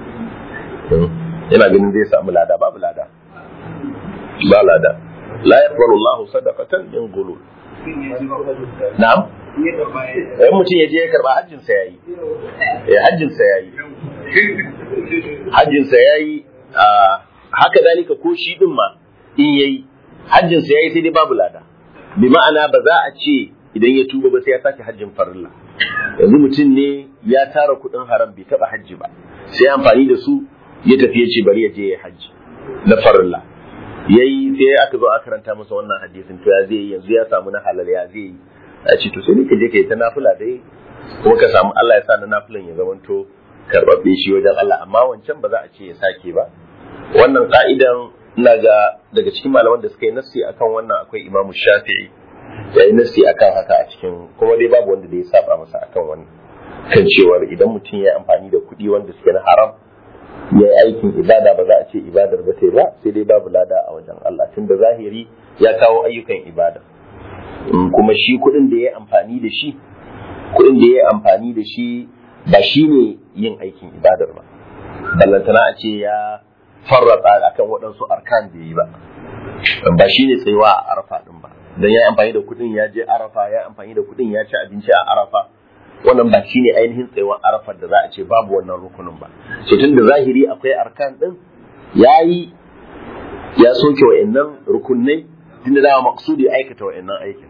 yana ganin zai samu lada babu lada ba lada la yaqbalu Allahu sadaqatan min ghulul na'am eh mutum ya je ya karba hajjin sa yayi eh hajjin sa yayi hajjin sa yayi haka dalika ko shi din ma in yayi hajjin sa yayi sai dai babu lada bi ma'ana ba za a ce idan ya tuba ba sai ya sake hajjin farilla yanzu mutum ne ya tara kuɗin haram bai taɓa hajji ba sai amfani da su ya tafi ya ce bari ya je ya hajji na farilla yayi sai aka zo a karanta masa wannan hadisin to ya zai yi yanzu ya samu na halal ya zai yi a ce to sai ka je ka yi ta nafila dai kuma ka samu Allah ya sa na nafilan ya zamanto karɓaɓɓe shi wajen Allah amma wancan ba za a ce ya sake ba wannan ka'idan ina ga daga cikin malaman da suka yi nassi akan wannan akwai Imam Shafi'i ya yi nassi akan haka a cikin kuma dai babu wanda da ya saba masa akan wannan kan cewar idan mutum ya yi amfani da kuɗi wanda suke na haram ya yi aikin ibada ba za a ce ibadar ba ta ba sai dai babu lada a wajen Allah tunda zahiri ya kawo ayyukan ibada kuma shi kuɗin da ya yi amfani da shi kuɗin da ya yi amfani da shi ba shi ne yin aikin ibadar ba ballantana a ce ya farrata akan waɗansu arkan da yi ba ba shi ne tsayuwa a arafa ɗin ba dan ya yi amfani da kuɗin ya je arafa ya amfani da kuɗin ya ci abinci a arafa wannan ba shine ainihin tsayuwar arafar da za a ce babu wannan rukunin ba so tun da zahiri akwai arkan din ya yi ya soke wa'annan rukunai tun da dama maksudi aikata wa'annan aikin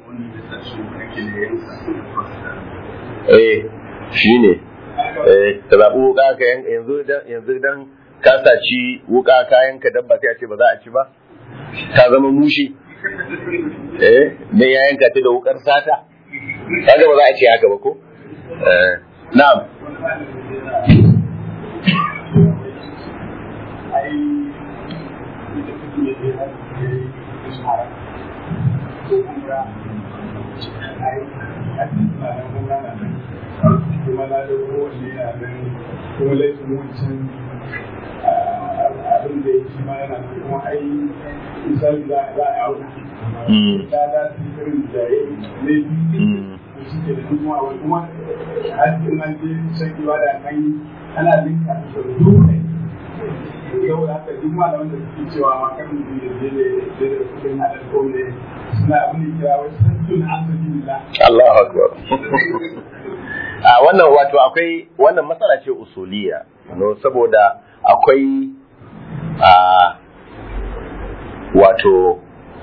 eh shine eh ka zaɓi wuka ka yanzu yanzu dan ka saci wuka kayan ka dabba sai a ce ba za a ci ba ta zama mushi eh dan ya yanka ta da wukar sata kaga ba za a ce haka ba ko na'am kuma na da kowanne yana nan kuma laifin wancan abin da ya shi ma yana nan kuma ai misali za a auna da da su irin da ya laifi suke da kuma wai kuma hajjin nan je shan ibada kan ana linka da dole yau da haka duk malaman da suke cewa ma kan mutum ya je da da kudin halal ko ne suna abin da kira wai sabbin alhamdulillah Allahu akbar a wannan wato akwai wannan matsala ce usuliya no saboda akwai a wato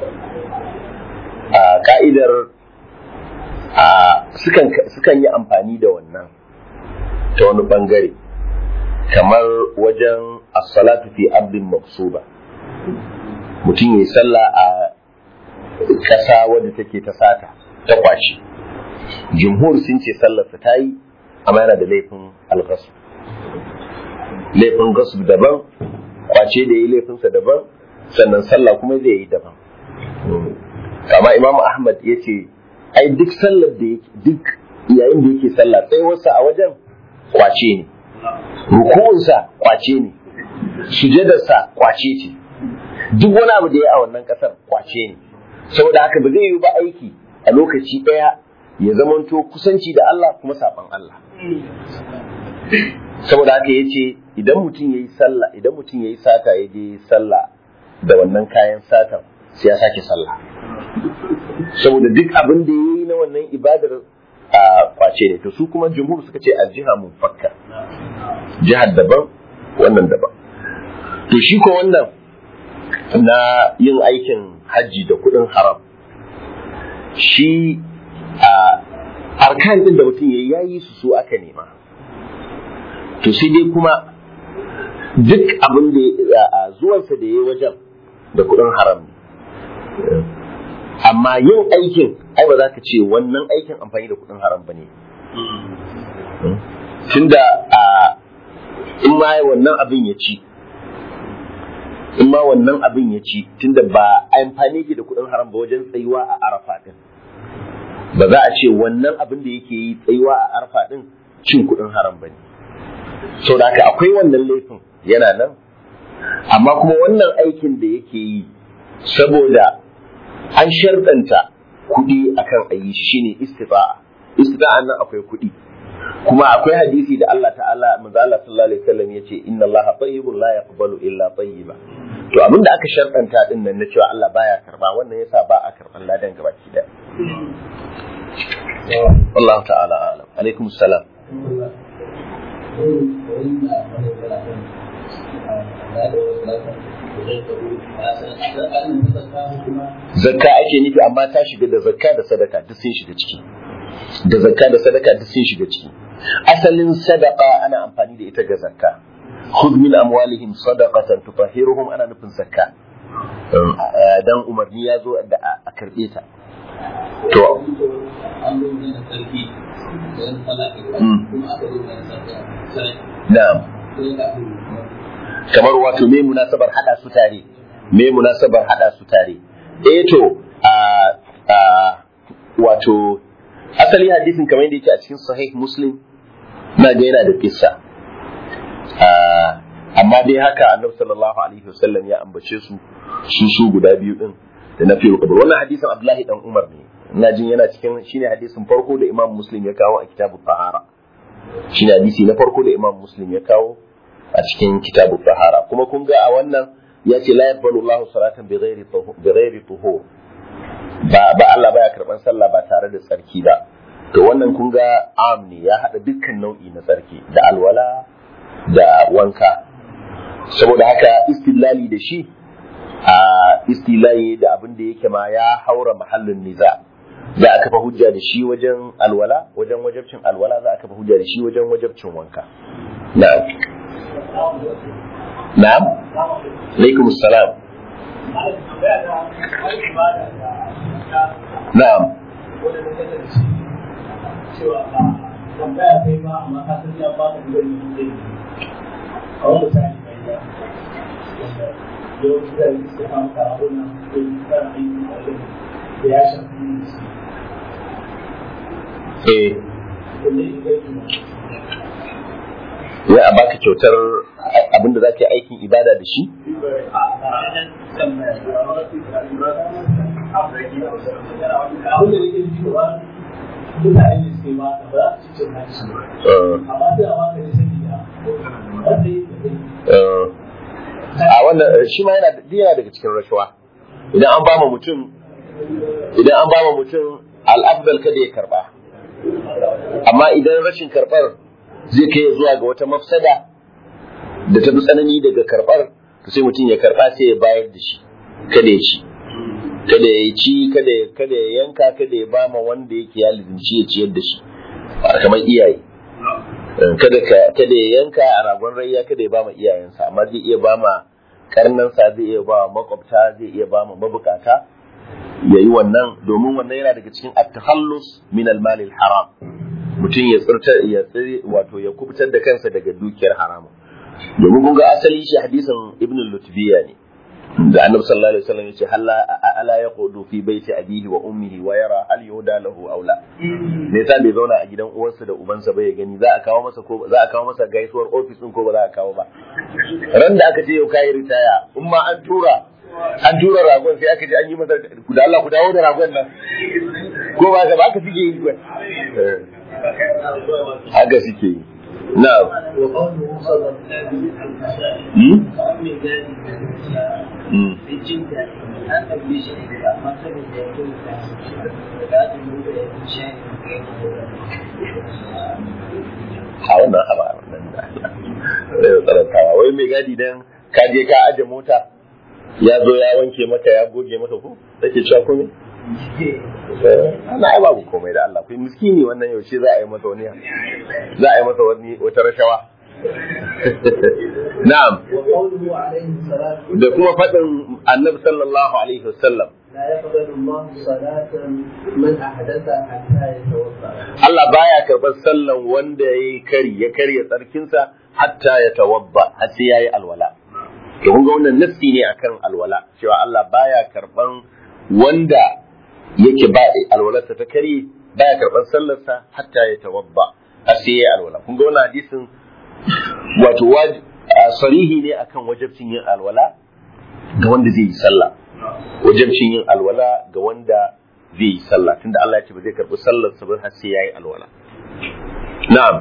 a ka'idar sukan yi amfani da wannan ta wani bangare kamar wajen as-salatu fi abdin maksuba mutum yi sallah a ƙasa wadda take ta sata ta kwashi jumhur sun ce sallarsa ta yi amma yana da laifin algasu laifin gasu daban kwace da yi laifinsa daban sannan sallah kuma zai yi daban kama imam ahmad ya ce ai duk sallar da yake duk yayin da yake sallah tsayuwarsa a wajen kwace ne ruku'unsa kwace ne sujadarsa kwace ce duk wani abu da ya a wannan kasar kwace ne saboda haka ba zai yi ba aiki a lokaci ɗaya ya zamanto kusanci da Allah kuma saban Allah saboda haka ya ce idan mutum ya yi sallah idan mutum ya yi sata ya je sallah da wannan kayan satan sai ya sake sallah saboda duk abin da ya yi na wannan ibadar a kwace ne to su kuma jumhur suka ce aljiha mun fakka jihar daban wannan daban to shi ko wannan na yin aikin hajji da kuɗin haram shi a arkan din da mutum ya yi su su aka nema to sai dai kuma duk abin da a zuwansa da ya yi wajen da kuɗin haram ne amma yin aikin ai ba za ka ce wannan aikin amfani da kuɗin haram ba ne tunda a in ma wannan abin ya ci in ma wannan abin ya ci tunda ba amfani ke da kuɗin haram ba wajen tsayuwa a arafa din ba za a ce wannan abin da yake yi tsayuwa a arafa din cin kuɗin haram ba ne sau da haka akwai wannan laifin yana nan amma kuma wannan aikin da yake yi saboda an sharɗanta kuɗi akan ayi shi shine istita'a istita'a nan akwai kuɗi kuma akwai hadisi da Allah ta'ala manzo Allah sallallahu alaihi wasallam yace inna Allah tayyibun la yaqbalu illa tayyiba to abinda aka sharɗanta din nan na cewa Allah baya karba wannan yasa ba a karban ladan gabaki daya Allah ta'ala alam alaikum salam zakka ake nufi amma ta shiga da zakka da sadaka duk sun shiga ciki da zakka da sadaka duk sun shiga ciki asalin sadaka ana amfani da ita ga zakka khudh min amwalihim sadaqatan tutahhiruhum ana nufin zakka dan umarni ya zo da a karbe ta to na'am kamar wato me munasabar hada su tare me munasabar hada su tare eh to a a wato asali hadisin kamar yadda yake a cikin sahih muslim na ga yana da kissa amma dai haka annabi sallallahu alaihi wasallam ya ambace su su su guda biyu din da na fiye kabar wannan hadisin abdullahi dan umar ne ina jin yana cikin shine hadisin farko da imam muslim ya kawo a kitabu tahara shine hadisi na farko da imam muslim ya kawo a cikin kitabu tahara kuma kun ga a wannan ya ce la yaqbalu Allahu salatan bi ghairi bi ghairi tuhur ba ba Allah baya karban sallah ba tare da tsarki ba to wannan kun ga am ne ya hada dukkan nau'i na tsarki da alwala da wanka saboda haka istilali da shi a istilali da abin da yake ma ya haura mahallin niza za a kafa hujja da shi wajen alwala wajen wajabcin alwala za a kafa hujja da shi wajen wajabcin wanka na'am na'am alaikum salam na'am tambaya kai ba amma ka san ya ba ka da wani a wani misali mai da yawanci da suka samu karabun nan ko kan aiki da ya shafi eh ya a baka kyautar abinda za ka yi aikin ibada da shi abin da nake cewa mutane ne suke ba ka ba za su cin hanci amma sai a baka ne saboda wanda yi da a wannan shi ma yana yana daga cikin rashawa idan an ba mutum idan an ba mutum al'afdal kada ya karba amma idan rashin karbar zai kai zuwa ga wata mafsada da ta fi tsanani daga karbar to sai mutum ya karba sai ya bayar da shi kada ya ci kada ya ci kada ya kada ya yanka kada ya bama wanda yake ya lizinci ya ciyar da shi kamar iyaye kada ka kada ya yanka a ragon rayya kada ya bama iyayensa amma zai iya bama karnansa zai iya ba makwabta zai iya bama mabukata ya yi wannan domin wannan yana daga cikin at-takhallus min al-mal haram mutum ya tsirta ya tsiri wato ya kubutar da kansa daga dukiyar haramu domin kun ga asali shi hadisin ibn lutbiya ne da annabi sallallahu alaihi wasallam yace halla ala yaqudu fi baiti abihi wa ummihi wa yara hal yuda lahu aula me yasa bai zauna a gidan uwarsa da ubansa ba ya gani za a kawo masa ko za a kawo masa gaisuwar office din ko ba za a kawo ba ran da aka ce yau kai ritaya in ma an tura an tura ragon sai aka ji an yi masa ku da Allah ku dawo da ragon nan ko ba ka ba ka suke yi ba haka suke yi na'am وقوله صلى الله عليه hmm? وسلم hmm. في جدة أن تبلي شيء ما سمع يقول لا تنوب شيء a wannan haba wannan da zai tsarantawa wai mai gadi dan ka je ka aje mota ya zo ya wanke maka ya goge maka ko take cewa komai ana ai babu komai da Allah kai miskini wannan yaushe za a yi masa wani za a yi masa wani wata rashawa na'am وقوله عليه الصلاة da kuma faɗin annabi sallallahu alaihi wasallam لا يقبل الله صلاة من أحدث حتى يتوضأ Allah baya karɓar sallan wanda ya yi kari ya karya tsarkinsa hatta ya tawabba har sai ya yi alwala. To kun ga wannan nassi ne akan alwala cewa Allah baya karɓan wanda yake ba alwalarsa ta karye baya karɓar sallarsa hatta ya tawabba har sai ya yi alwala. Kun ga wannan hadisin wato waj- a sarihi ne akan wajabcin yin alwala ga wanda zai yi sallah. Wajabcin yin alwala ga wanda zai yi sallah tunda Allah ya ce ba zai karɓi sallarsa ba har sai ya yi alwala. Na'am.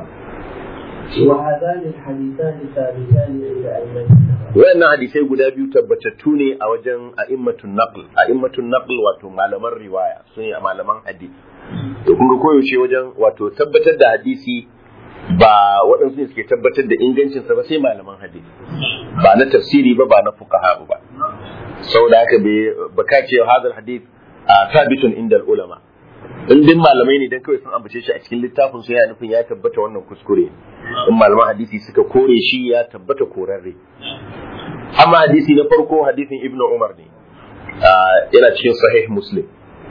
وهذان الحديثان ثابتان عند أئمتنا wayannan hadisai guda biyu tabbatattu ne a wajen a'immatun naql a'immatun naql wato malaman riwaya sun yi malaman hadisi to kun ga koyaushe wajen wato tabbatar da hadisi ba waɗansu ne suke tabbatar da ingancinsa ba sai malaman hadisi ba na tafsiri ba ba na fuqaha ba saboda haka bai baka ce hadal hadith a thabitun inda ulama in din malamai ne dan kawai sun ambace shi a cikin littafin su yana nufin ya tabbata wannan kuskure in malaman hadisi suka kore shi ya tabbata korarre amma hadisi na farko hadisin ibnu umar ne Ah, yana cikin sahih muslim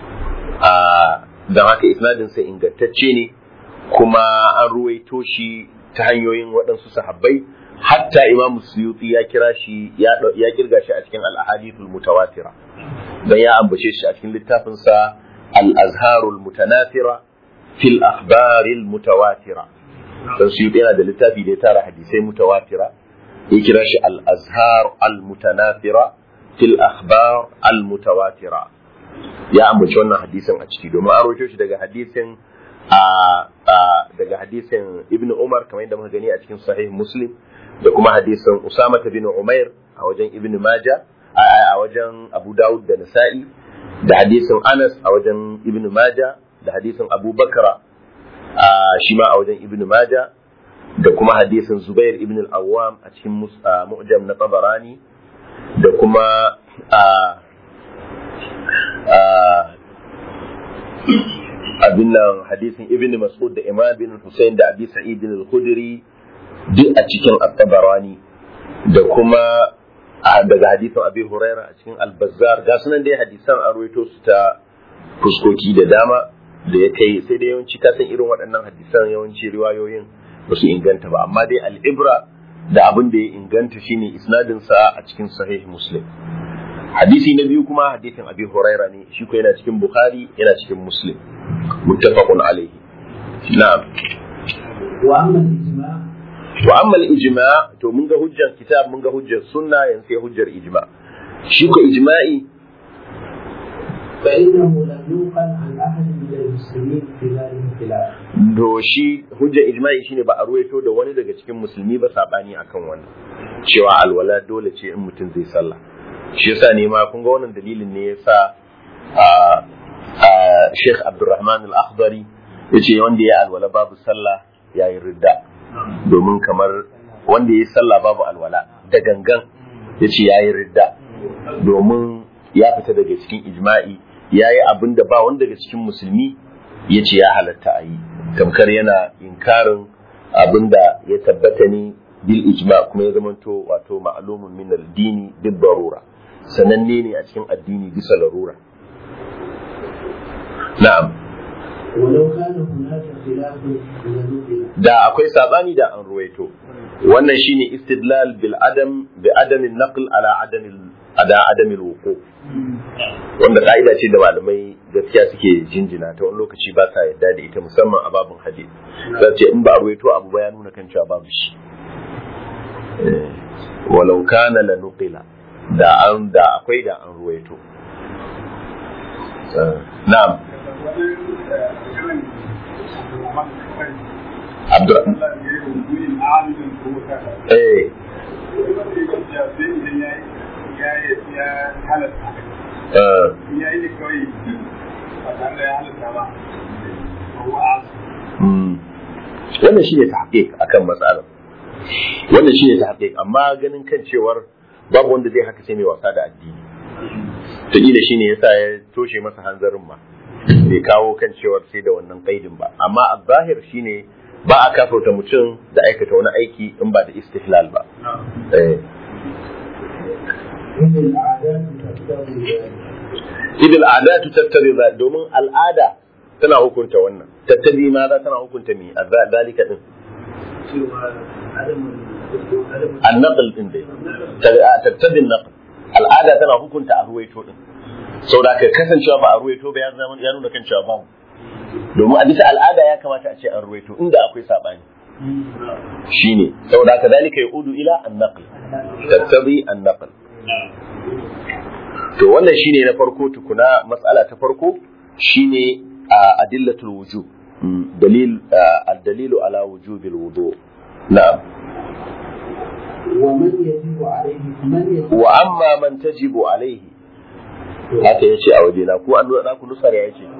Ah, don haka isnadin sa ingantacce ne kuma an ruwaito shi ta hanyoyin waɗansu sahabbai hatta imam suyuti ya kira shi ya ɗau- ya kirga shi a cikin al-ahadithul mutawatira dan ya ambace shi a cikin littafin sa al-azharul mutanafira fil akhbaril mutawatira dan suyuti yana da littafi da ya tara hadisai mutawatira ya kira shi al-azhar al-mutanafira fil akhbar al-mutawatira ya ambaci wannan hadisin a ciki domin an rawaito shi daga hadisin a a- daga hadisin ibn umar kamar yadda muka gani a cikin sahih muslim da kuma hadisin usama bin umair a wajen ibn majah a, a- a wajen abu dawud da nasa'i da hadisin anas a wajen ibn majah da hadisin abu bakra a shi ma a wajen ibn majah da kuma hadisin zubair ibn al-awwam a cikin mus- a, mu'jam na tabarani da kuma a a abin nan hadisin ibn mas'ud da imam bin Hussein da abi sa'id al-khudri duk a cikin at-tabarani da kuma a- daga hadisin abi huraira a cikin al-bazzar ga sunan dai hadisan an ruwaito su ta fuskoki da dama da ya kai sai da yawanci ka san irin waɗannan hadisan yawanci riwayoyin ba su inganta ba amma dai al-ibra da abin da ya inganta shine isnadin sa a cikin sahih muslim hadisi na biyu kuma hadisin abi huraira ne shi ko yana cikin bukhari yana cikin muslim muttafaqun alayhi na'am وأما الإجماع wa amma al-ijma to mun ga hujjar kitab mun ga hujjar sunna yanzu sai hujjar ijma shi ko ijma'i فإنه لم ينقل عن أحد من المسلمين في ذلك الخلاف to shi hujjar ijma'i shine ba a ruwaito da wani daga cikin musulmi ba sabani akan wannan cewa alwala dole ce in mutum zai sallah shi yasa ne ma kun ga wannan dalilin ne yasa a a Sheikh Abdulrahman Al-Akhdari yace wanda ya alwala babu sallah yayi ridda domin kamar wanda ya sallah babu alwala da gangan yace yayi ridda domin ya fita daga cikin ijma'i yayi abin da ba wanda daga cikin musulmi yace ya halatta a yi tamkar yana inkarin abin da ya tabbata ne bil ijma kuma ya zamanto wato ma'lumun min al-dini bil darura sananne ne a cikin addini bisa larura na'am ولو كان هناك خلاف لنقل da akwai sabani da an ruwaito wannan shine istidlal bil adam bi adam naql ala adam ada adam wuqu wanda ka'ida ce da malamai gaskiya suke jinjina ta wani lokaci ba sa yadda da ita musamman a babin hadith za ce in ba a ruwaito abu ba ya nuna kan cewa babu shi Eh, walau kana la nuqila da an da akwai da an ruwaito Eh, na'am Abdurrahman eh eh mm. wannan shine tahqiq akan matsalar wannan shine tahqiq amma ganin kan cewar babu wanda zai haka sai mai wasa da addini ta kila shine yasa ya toshe masa hanzarin ma bai kawo kan cewar sai da wannan kaidin ba amma a zahir shine ba a kafauta mutum da aikata wani aiki in ba da istihlal ba eh idil al'adatu tattabi za domin al'ada tana hukunta wannan tattabi ma za tana hukunta me a zalika din annaql din dai tattabi naql al'ada tana hukunta a ruwaito din saboda ka kasancewa ba a ruwaito ba ya zama ya nuna kan cewa babu domin a bisa al'ada ya kamata a ce an ruwaito inda akwai sabani shine saboda ka zalika yaudu ila an-naql tattabi an-naql to wannan shine na farko tukuna matsala ta farko shine a adillatul wujub dalil ad-dalilu ala wujubil wudu na'am ومن يجب عليه من يجب wa amma man tajibu alaihi haka yace a waje na ku an nuna ku nusar ya yace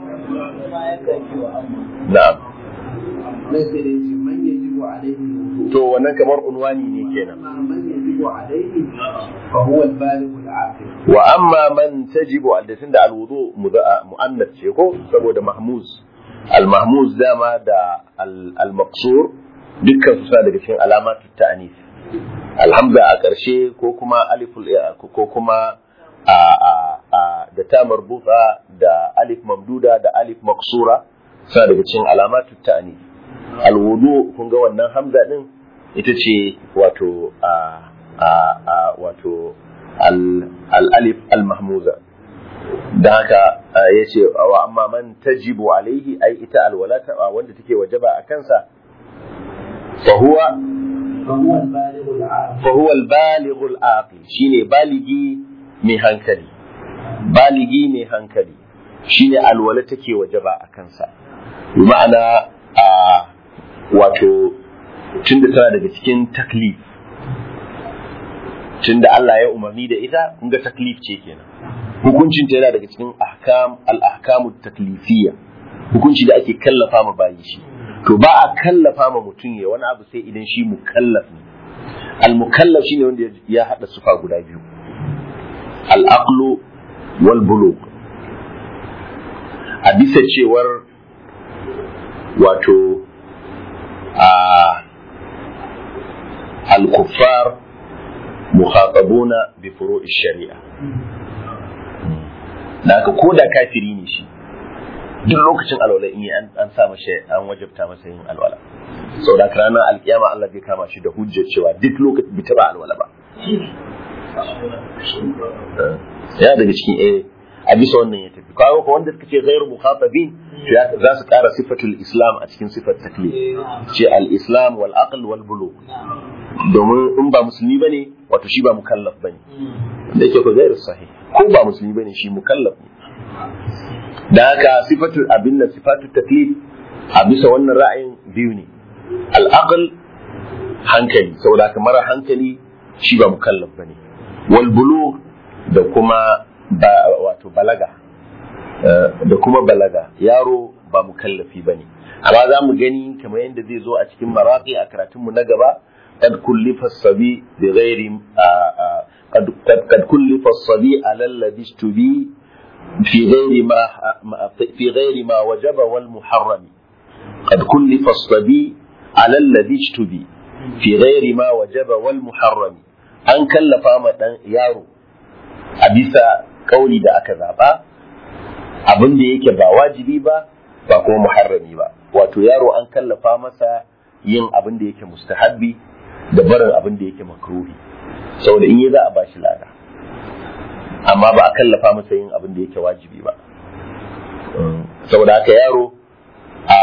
na'am مثل من يجب عليه الوضوء to wannan kamar unwani ne kenan أما من يجب عليه فهو البالغ العاقل wa amma man tajibu aldatin da alwudu mu'annas ce ko saboda mahmuz al-mahmuz dama da al-maqsur dukkan su suna daga cikin alamatu ta'anis alhamza a ƙarshe ko kuma aliful ko kuma a a a da ta marbuta da alif mamduda da alif maqsura suna daga cikin alamatu ta'anis alwudu kun ga wannan hamza din ita ce wato a a a wato al-alif al-mahmuza da haka ya ce wa amma man tajibu alaihi ai ita alwalata wanda take wajaba a kansa fahuwa فهو البالغ العاقل fahuwa al-balighu al-aqil shine baligi mai hankali baligi mai hankali shine alwala take wajaba a kansa bi ma'ana a wato tunda tana daga cikin taklif tunda Allah ya umarni da ita kun ga taklif ce kenan hukuncin ta yana daga cikin ahkam al-ahkamu taklifiyya hukunci da ake kallafa ma bayi shi to ba a kallafa ma mutum ya wani abu sai idan shi mukallaf ne al-mukallaf shine wanda ya hada sufa guda biyu al-aqlu wal bulugh a bisa cewar wato a al-kuffar mukhatabuna bi furu'i shari'a da haka ko da kafiri ne shi duk lokacin alwala in yi an sa masa an wajabta masa yin alwala sau da ranar alkiyama Allah zai kama shi da hujjar cewa duk lokacin bai taba alwala ba ya daga cikin eh a bisa wannan ya tafi kawo ko wanda suka ce ghairu mukhatabin za su kara sifatul islam a cikin sifar taklif ce al-islam wal aql wal bulugh domin in ba musulmi bane wato shi ba mukallaf bane da yake ko ghairu sahih ko ba musulmi bane shi mukallaf ne da haka sifatul abin nan sifatul taklif a bisa wannan ra'ayin biyu ne al-aql hankali saboda haka mara hankali shi ba mukallaf bane wal bulugh da kuma ba wato balaga da kuma balaga yaro ba mukallafi bane amma za mu gani kamar yadda zai zo a cikin maraqi a karatunmu na gaba قد كلف الصبي بغير قد قد كلف الصبي على الذي اشتبي في غير ما في غير ما وجب والمحرم قد كلف الصبي على الذي اشتبي في غير ما وجب والمحرم an kallafa ma dan yaro a bisa kauli da aka zaba abin da yake ba wajibi ba ba kuma muharrami ba wato yaro an kallafa masa yin abin da yake mustahabbi da barin abin da yake makruhi saboda in yi za a bashi lada amma ba a kallafa masa yin abin da yake wajibi ba saboda haka yaro a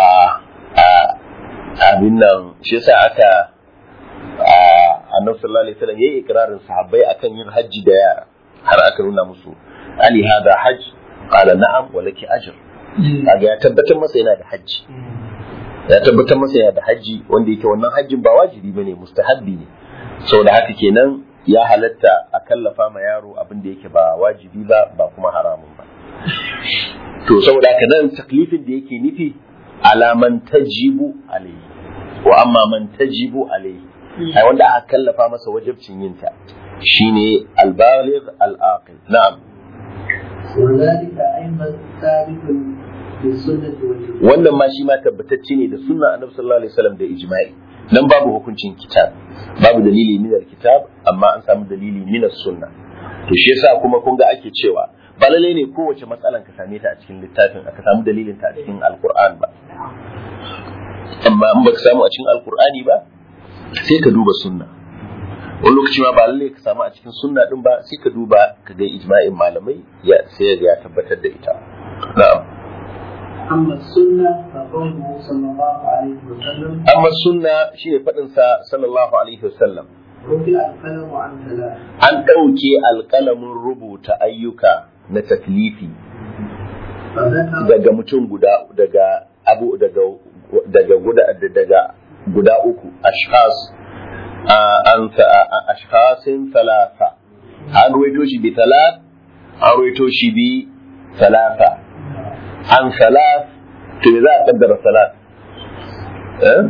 abin nan shi yasa aka annabi sallallahu alaihi wasallam yayi ikrarin sahabbai akan yin hajji da yara har aka nuna musu ali hada hajj qala na'am wa laki ajr kaga ya tabbatar masa yana da hajji ya tabbatar masa yana da hajji wanda yake wannan hajjin ba wajibi bane mustahabbi ne saboda haka kenan ya halatta a kallafa ma yaro abin da yake ba wajibi ba ba kuma haramun ba to saboda haka nan taklifin da yake nufi alaman tajibu alayhi wa amma man tajibu alayhi ai wanda aka kallafa masa wajibcin yin ta shine al-baligh al-aqil na'am وذلك أيضا ثابت بالسنة والإجماع wannan ma shi ma tabbatacce ne da sunna annabi sallallahu alaihi wasallam da ijma'i nan babu hukuncin kitab babu dalili min kitab amma an samu dalili min sunna to shi yasa kuma kun ga ake cewa ba lalle ne kowace matsalan ka same ta a cikin littafin aka samu dalilin ta a cikin alqur'an ba amma in baka samu a cikin alqur'ani ba sai ka duba sunna wani lokaci ma ba lalle ka samu a cikin sunna din ba sai ka duba ka ga ijma'in malamai ya sai ya tabbatar da ita na'am أما السنة فقوله صلى الله عليه وسلم amma sunna shine faɗin sa sallallahu alaihi wasallam رفع القلم عن ثلاث an ɗauke alƙalamin rubuta ayyuka na taklifi فذكر daga mutum guda daga abu daga daga guda daga guda uku ashkhas ah, an ah, ashkhasin thalatha an ruwaito shi bi thalath an ruwaito shi bi thalatha an thalath to me za a kaddara thalath eh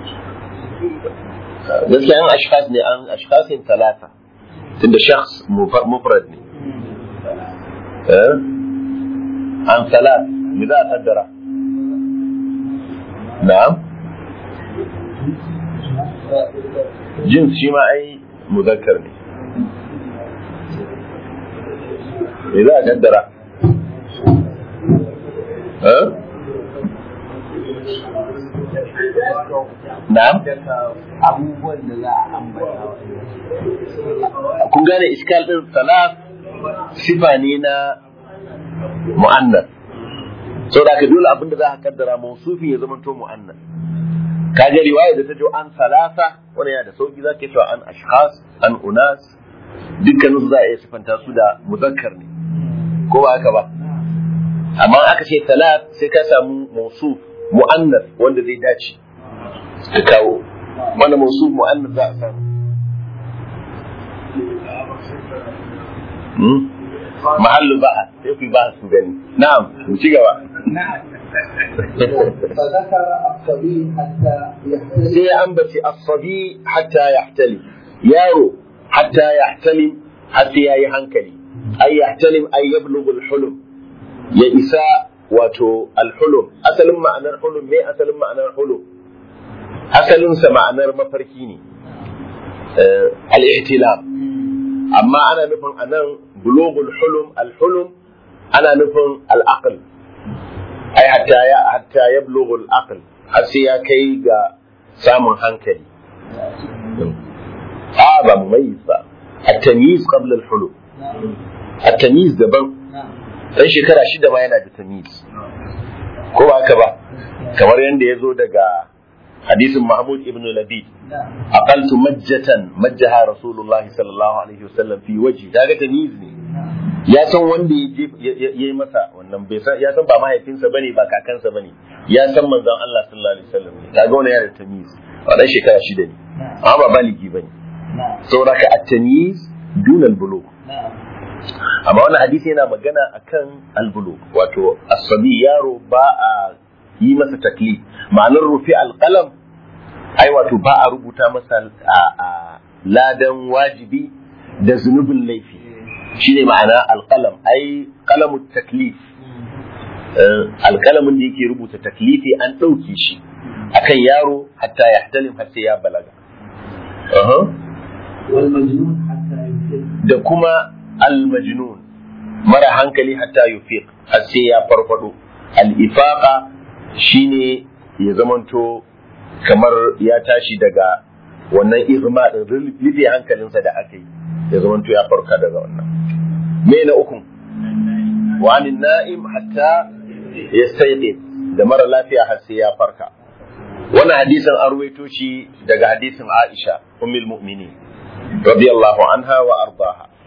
gaskiya an ashkhas ne an ashkhasin thalatha tunda shakhs mufar- mufrad ne eh an thalath me za a kaddara na'am jins shi ma ai muzakkar ne me za a kaddara eh na'am abubuwan da za a ambata kun gane iskal din salaf sifa ne na mu'annas saboda ka dole abinda za ka kaddara mausufi ya zama to mu'annas kaga riwaya da ta jo an salasa wani yana da sauki za ka cewa an ashkhas an unas dukkanin su za a iya sifanta su da muzakkar ne ko ba haka ba amma aka ce salat sai ka samu mausuf mu'annas wanda zai dace ka kawo wanda mausuf mu'annas za a samu mahallu ba'a sai ku yi ba'a su gani na'am mu ci gaba فذكر الصبي حتى يحتلم sai ya ambaci asabi hatta yahtali yaro hatta yahtalim har sai yayi hankali ay yahtalim ay yablughu al-hulum ya isa wato al-hulum asalin ma'anar hulum me asalin ma'anar hulum asalin sa ma'anar mafarki ne Eh, al-ihtilam amma ana nufin anan bulughul hulum al-hulum ana nufin al-aql ai hatta ya hatta yablughu al-aql har sai ya kai ga samun hankali a ba mumayyiz ba at-tamyiz qabla al-hulum at-tamyiz daban dan shekara shida ma yana da tamyiz ko ba haka ba kamar yanda ya zo daga hadisin Mahmud ibn Labid aqaltu majjatan majjaha Rasulullah sallallahu alaihi wasallam fi waji daga tamyiz ne ya san wanda ya je ya yi masa wannan bai san ya san ba mahaifinsa bane ba kakansa bane ya san manzon Allah sallallahu alaihi wasallam ne kaga wannan yana da tamyiz wannan shekara shida ne amma ba baligi bane saboda ka at-tamyiz dun al-bulugh amma wannan hadisi yana magana akan al-bulugh wato as-sabi yaro ba a yi masa taklif ma'anar rufi al-qalam ai wato ba a rubuta masa a- a ladan wajibi da zunubin laifi shine ma'ana alƙalam ai ƙalamun taklif alƙalamin da yake rubuta taklifi an ɗauke shi akan yaro hatta ya hatalim har sai ya balaga Aha. والمجنون حتى يفيق da kuma almajnun mara hankali hatta yufiq har sai ya farfado al-ifaqa shine ya zamanto kamar ya tashi daga wannan izma din rufe hankalinsa da aka yi ya zamanto ya farka daga wannan me na uku wa anin na'im hatta yastayqi da mara lafiya har sai ya farka wannan hadisin an ruwaito shi daga hadisin Aisha ummul mu'minin radiyallahu anha wa ardaha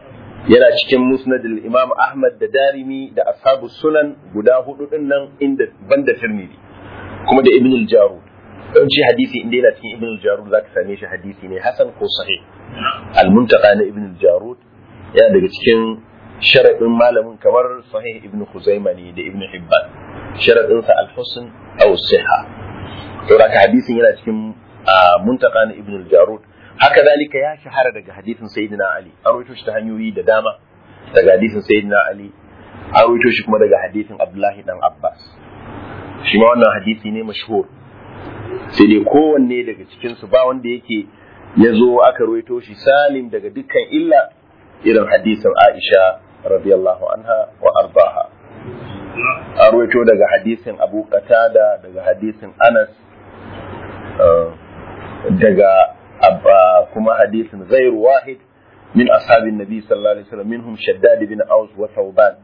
yana cikin musnad imam ahmad da darimi da ashabu sunan guda hudu din nan inda banda tirmidhi kuma da ibn al-jarud yawanci hadisi inda yana cikin ibn al-jarud zaka same shi hadisi ne hasan ko sahih al-muntaqa na ibn al-jarud yana daga cikin sharadin malamin kamar sahih ibn khuzaima ne da ibn hibban sharadin sa al-husn aw sihha to haka hadisin yana cikin muntaqa na ibn al-jarud haka dalika ya shahara daga hadisin sayyidina ali an rawaito shi ta hanyoyi da dama daga hadisin sayyidina ali an rawaito shi kuma daga hadisin abdullahi dan abbas shi ma wannan hadisi ne mashhur sai dai kowanne daga cikin su ba wanda yake ya zo aka rawaito shi salim daga dukkan illa irin hadisin aisha radiyallahu anha wa ardaha an rawaito daga hadisin abu qatada daga hadisin anas daga kuma hadisin غير واحد من أصحاب النبي صلى الله عليه وسلم منهم شداد بن أوس وثوبان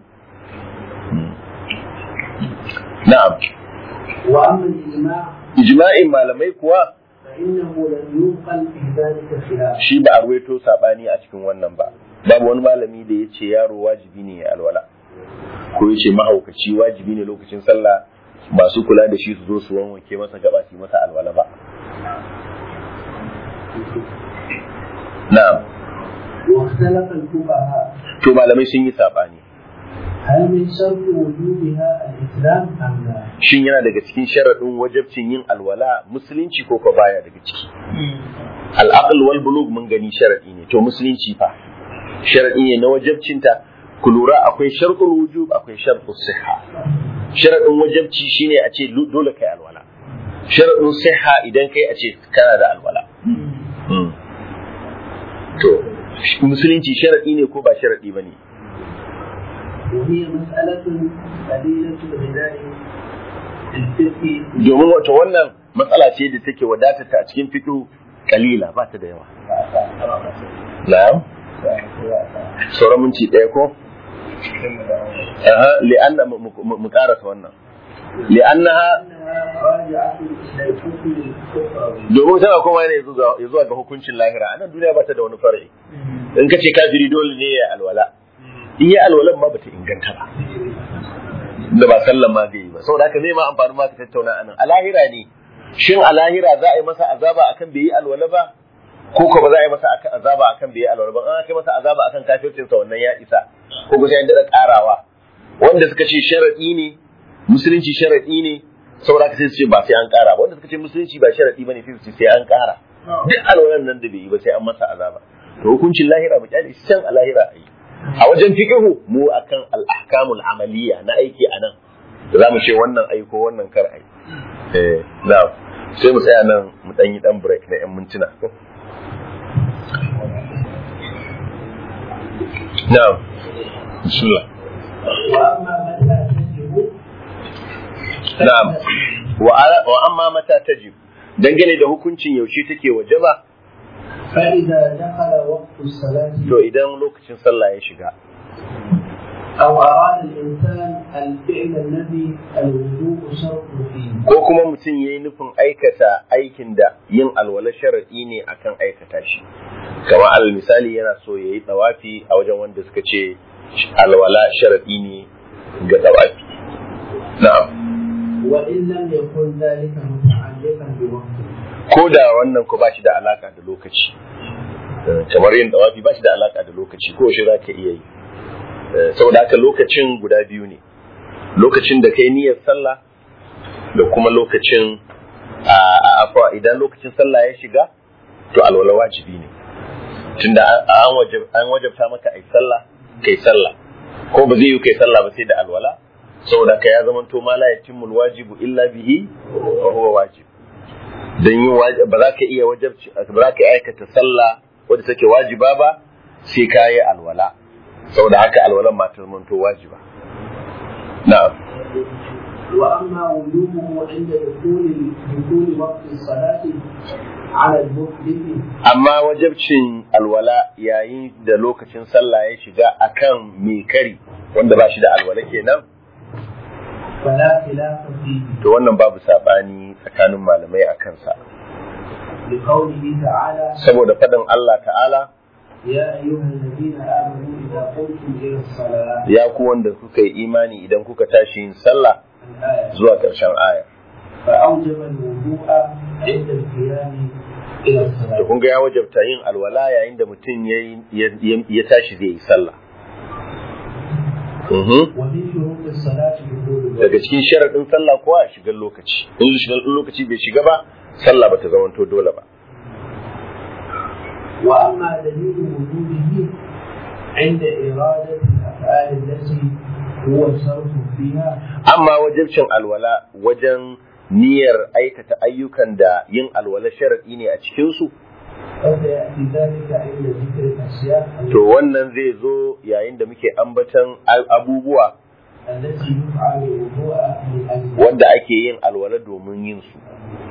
نعم وأما الإجماع إجماع ما لم يكوا فإنه لم ينقل في ذلك خلاف shi ba a ruwaito sabani a cikin wannan ba babu wani malami da ya ce yaro wajibi ne ya alwala ko ya ce mahaukaci wajibi ne lokacin sallah masu kula da shi su zo su wanwanke masa gaba su yi masa alwala ba na'am واختلف الفقهاء to malamai sun yi sabani هل من شرط وجوبها الإسلام أم لا؟ shin yana daga cikin sharaɗin wajabcin yin alwala musulunci ko ko baya daga ciki al'aql wal bulug mun gani sharaɗi ne to musulunci fa sharaɗi ne na wajabcinta ku lura akwai sharɗul wujub akwai sharɗul siha sharaɗin wajabci shine a ce dole kai alwala sharaɗin siha idan kai a ce kana da alwala to musulunci sharaɗi ne ko ba sharaɗi ba ne وهي مسألة قليلة الغناء الفقه domin wato wannan matsala ce da take wadata ta a cikin fiqh kalila ba ta da yawa na'am sauran minti ɗaya ko aha li'anna mu karasa wannan li'annaha أنها راجعة إلى الحكم الكفري domin tana kuma ne ya zuwa ga hukuncin lahira a nan duniya ba ta da wani far'i in ka ce kafiri dole ne ya alwala in ya alwalan ma bata inganta ba da ba sallan ma bai yi ba saboda haka zai ma amfani ma ka tattauna anan a lahira ne shin a lahira za a yi masa azaba akan bai yi alwala ba ko ko ba za a yi masa akan azaba akan bai yi alwala ba an kai masa azaba akan kafircin sa wannan ya isa ko ko sai an dada karawa wanda suka ce sharadi ne musulunci sharadi ne saboda haka sai su ce ba sai an kara ba wanda suka ce musulunci ba sharadi bane sai su ce sai an kara duk alwalan nan da bai yi ba sai an masa azaba to hukuncin lahira mu kyale shi can a lahira a yi a wajen fiqhu mu akan al-ahkamul amaliya na aiki anan da zamu ce wannan ai ko wannan kar ai eh na sai mu tsaya nan mu dan yi dan break na yan mintuna na'am bismillah وأما متى تجب na'am wa ala- wa amma mata tajib dangane da hukuncin yaushe take wajaba فإذا دخل وقت الصلاة to idan lokacin sallah ya shiga أو أراد الإنسان الفعل الذي الوضوء شرط فيه ko kuma mutum ya yi nufin aikata aikin da yin alwala sharaɗi ne akan aikata shi kamar alal misali yana so ya yi ɗawafi a wajen wanda suka ce alwala sharaɗi ne ga ɗawafi na'am وإن لم يكن ذلك متعلقا بوقت ko da wannan ko ba shi da alaka da lokaci Eh, kamar yin ɗawafi ba shi da alaka da lokaci ko shi za ka iya yi Eh, saboda haka lokacin guda biyu ne lokacin da kai niyyar sallah da kuma lokacin a a- afwa idan lokacin sallah ya shiga to alwala wajibi ne tunda an- an wajab an wajabta maka ai sallah kai sallah ko ba zai yi kai sallah ba sai da alwala saboda ka ya zama to ma la yatimul wajibu illa bihi wa huwa wajib dan yin wajib ba za ka iya wajabci ba za ka aikata sallah wadda take wajiba ba sai ka yi alwala saboda haka alwalan ma ta zama to wajiba na'am وأما وجوبه عند دخول دخول وقت الصلاة على المحدث amma wajabcin alwala yayin da lokacin sallah ya shiga akan mai kari wanda ba shi da alwala kenan فلا خلاف فيه to wannan babu sabani tsakanin malamai a kansa لقوله تعالى saboda faɗin Allah ta'ala يا أيها الذين آمنوا إذا قمتم إلى الصلاة ya ku wanda kuka yi imani idan kuka tashi yin sallah الآية zuwa ƙarshen aya فأوجب الوضوء عند القيام إلى da الصلاة kun ga ya wajabta yin alwala yayin da mutum ya yi- ya- ya tashi zai yi sallah Mhm. ومن شروط الصلاة دخول daga الوقت cikin sharaɗin sallah kuwa a shigar lokaci in shigar lokaci bai shiga ba sallah bata zamanto dole ba وأما دليل وجوده عند إرادة الأفعال التي هو شرط فيها amma wajibcin alwala wajen niyyar aikata ayyukan da yin alwala sharaɗi ne a cikinsu فسيأتي ذلك عند ذكر الأشياء to wannan zai zo yayin da muke ambatan al- abubuwa التي يفعل الوضوء من أجلها wanda ake yin alwala domin yin su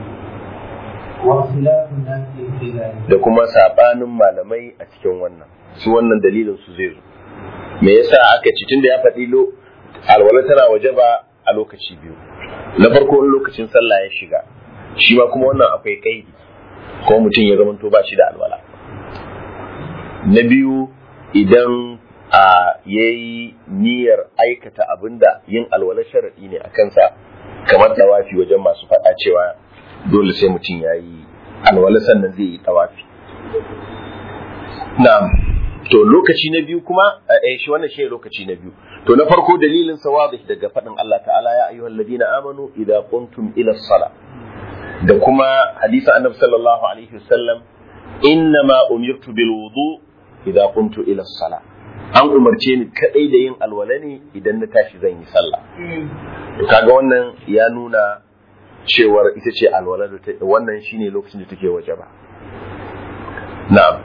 واختلاف الناس في ذلك da kuma sabanin malamai a cikin wannan su wannan dalilin su zai zo me yasa aka ci tunda ya faɗi lo alwala tana waje ba a lokaci biyu na farko in lokacin sallah ya shiga shi ma kuma wannan akwai kaidi ko mutum ya zamanto ba shi da alwala na biyu idan a yayi niyyar aikata abinda yin alwala sharadi ne a kansa kamar dawafi wajen masu faɗa cewa dole sai mutum ya yi alwala sannan zai yi tawafi na'am to lokaci na biyu kuma eh shi wannan shi lokaci na biyu to na farko dalilin sa wadih daga faɗin Allah ta'ala ya ayyuhal ladina amanu idza qumtum ila sala da kuma hadisin annabi sallallahu alaihi wasallam innama umirtu bil wudu idza qumtu ila sala an umarce ni kadai da yin alwala ne idan na tashi zan yi sallah to kaga wannan ya nuna cewar ita ce alwala da ta wannan shine lokacin da take waje ba na'am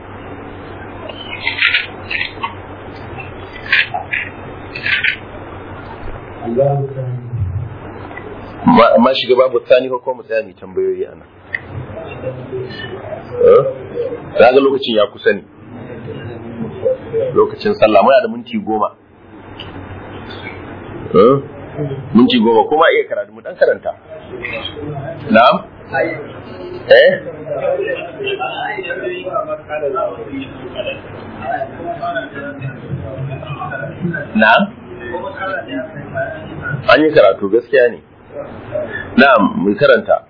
الباب الثاني ma ma shiga babu tsani ko kuma tsaya mai tambayoyi ana eh kaga lokacin ya kusa ne lokacin sallah muna da minti goma eh minti goma kuma iya karatu mu dan karanta na'am eh na'am an yi karatu gaskiya ne na'am mu karanta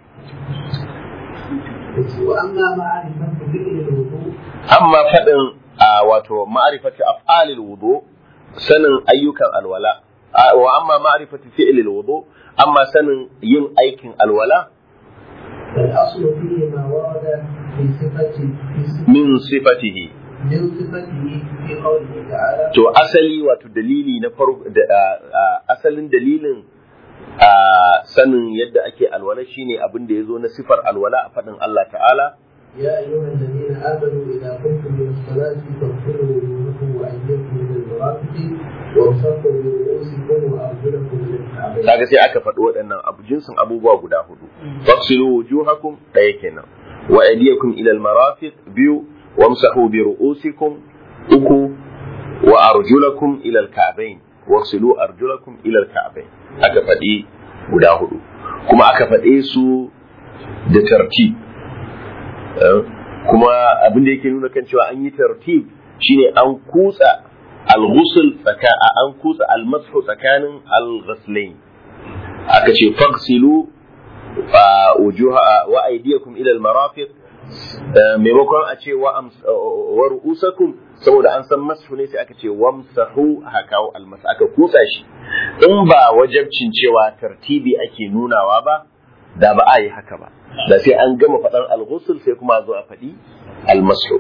وأما معرفة فعل الوضوء amma faɗin a wato ma'arifati af'alil wudu sanin ayyukan alwala a- wa amma ma'arifati fi'lil wudu amma sanin yin aikin alwala فالأصل فيه ما ورد في صفة في min sifatihi من صفته في قوله تعالى to asali wato dalili na farko da a- a- asalin dalilin a sanin yadda ake alwala shine abin da yazo na sifar alwala a faɗin Allah ta'ala يا أيها الذين آمنوا إذا قمتم إلى الصلاة فاغسلوا وجوهكم وأيديكم إلى المرافق وامسحوا برؤوسكم وأرجلكم إلى الكعبين. kaga sai aka faɗi waɗannan abu jinsin abubuwa guda hudu fasilu wujuhakum ɗaya kenan wa aydiyakum ila almarafiq biyu wamsahu bi ru'usikum uku wa arjulakum ila alka'bayn wasilu arjulakum ila alka'bayn aka faɗi guda hudu kuma aka faɗe su da tartib Eh, kuma abin da yake nuna kan cewa an yi tartib shine an kutsa al-ghusl tsaka an kutsa al-mashu tsakanin al-ghuslain aka ce fagsilu a wujuha wa aydiyakum ila al-marafiq eh, maimakon a ce wa ams- wa ru'usakum saboda an san mashu ne sai aka ce wamsahu aka kawo almas aka kutsa shi in ba wajabcin cewa tartibi ake nunawa ba da ba a yi haka ba da sai an gama faɗan al-ghusl sai kuma a zo a faɗi al-mashu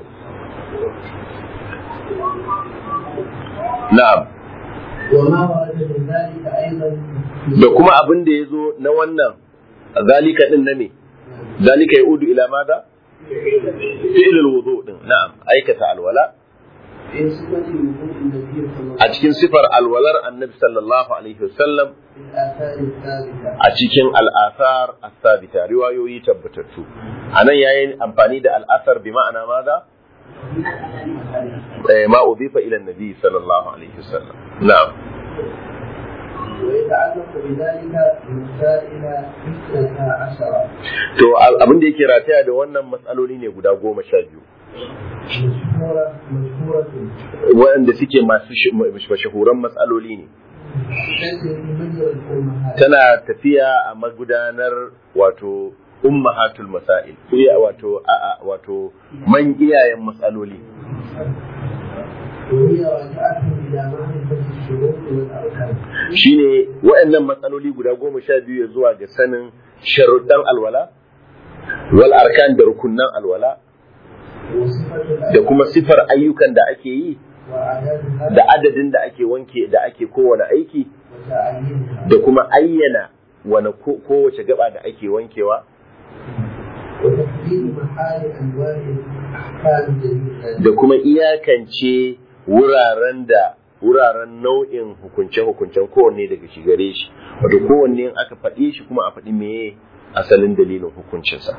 na'am وما ورد من ذلك أيضا da kuma abin da ya zo na wannan zalika din na me zalika ya udu ila mada fi'ilul wudu din na'am aikata alwala في صفة وضوء النبي صلى الله a cikin sifar alwalar annabi sallallahu alaihi wasallam في الآثار الثابتة a cikin al'athar as-sabita riwayoyi tabbatattu anan yayin amfani da al'athar bi ma'ana mada eh ma udifa ila annabi sallallahu alaihi wasallam na'am ويتعلق بذلك مسائل اثنتا عشرة to abin da yake rataya da wannan matsaloli ne guda goma sha biyu مشهورة مشهورة waɗanda suke masu sh- mashahuran matsaloli ne تسري مجرى الأمهات tana tafiya a magudanar wato ummahatul masail iya wato a'a wato man iyayen matsaloli وهي راجعة إلى معرفة الشروط والأركان shine waɗannan matsaloli guda goma sha biyu ya zuwa ga sanin sharuɗan alwala wal arkan da rukunnan alwala وصفة da kuma sifar ayyukan da ake yi وأعدادها da adadin da ake wanke da ake kowane aiki وتعيينها da kuma ayyana wani ko- kowace gaba da ake wankewa وتحديد محال أنواع الأحكام جميعا da kuma iyakance wuraren da wuraren nau'in hukunce-hukuncen kowanne daga shi gare shi wato kowanne in aka faɗe shi kuma a faɗi meye asalin dalilin hukuncinsa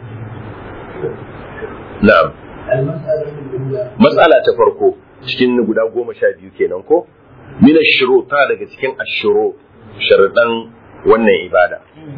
na'am المسألة الأولى matsala ta farko cikin guda goma sha biyu kenan ko mina shiro ta daga cikin ashiro sharaɗan wannan ibada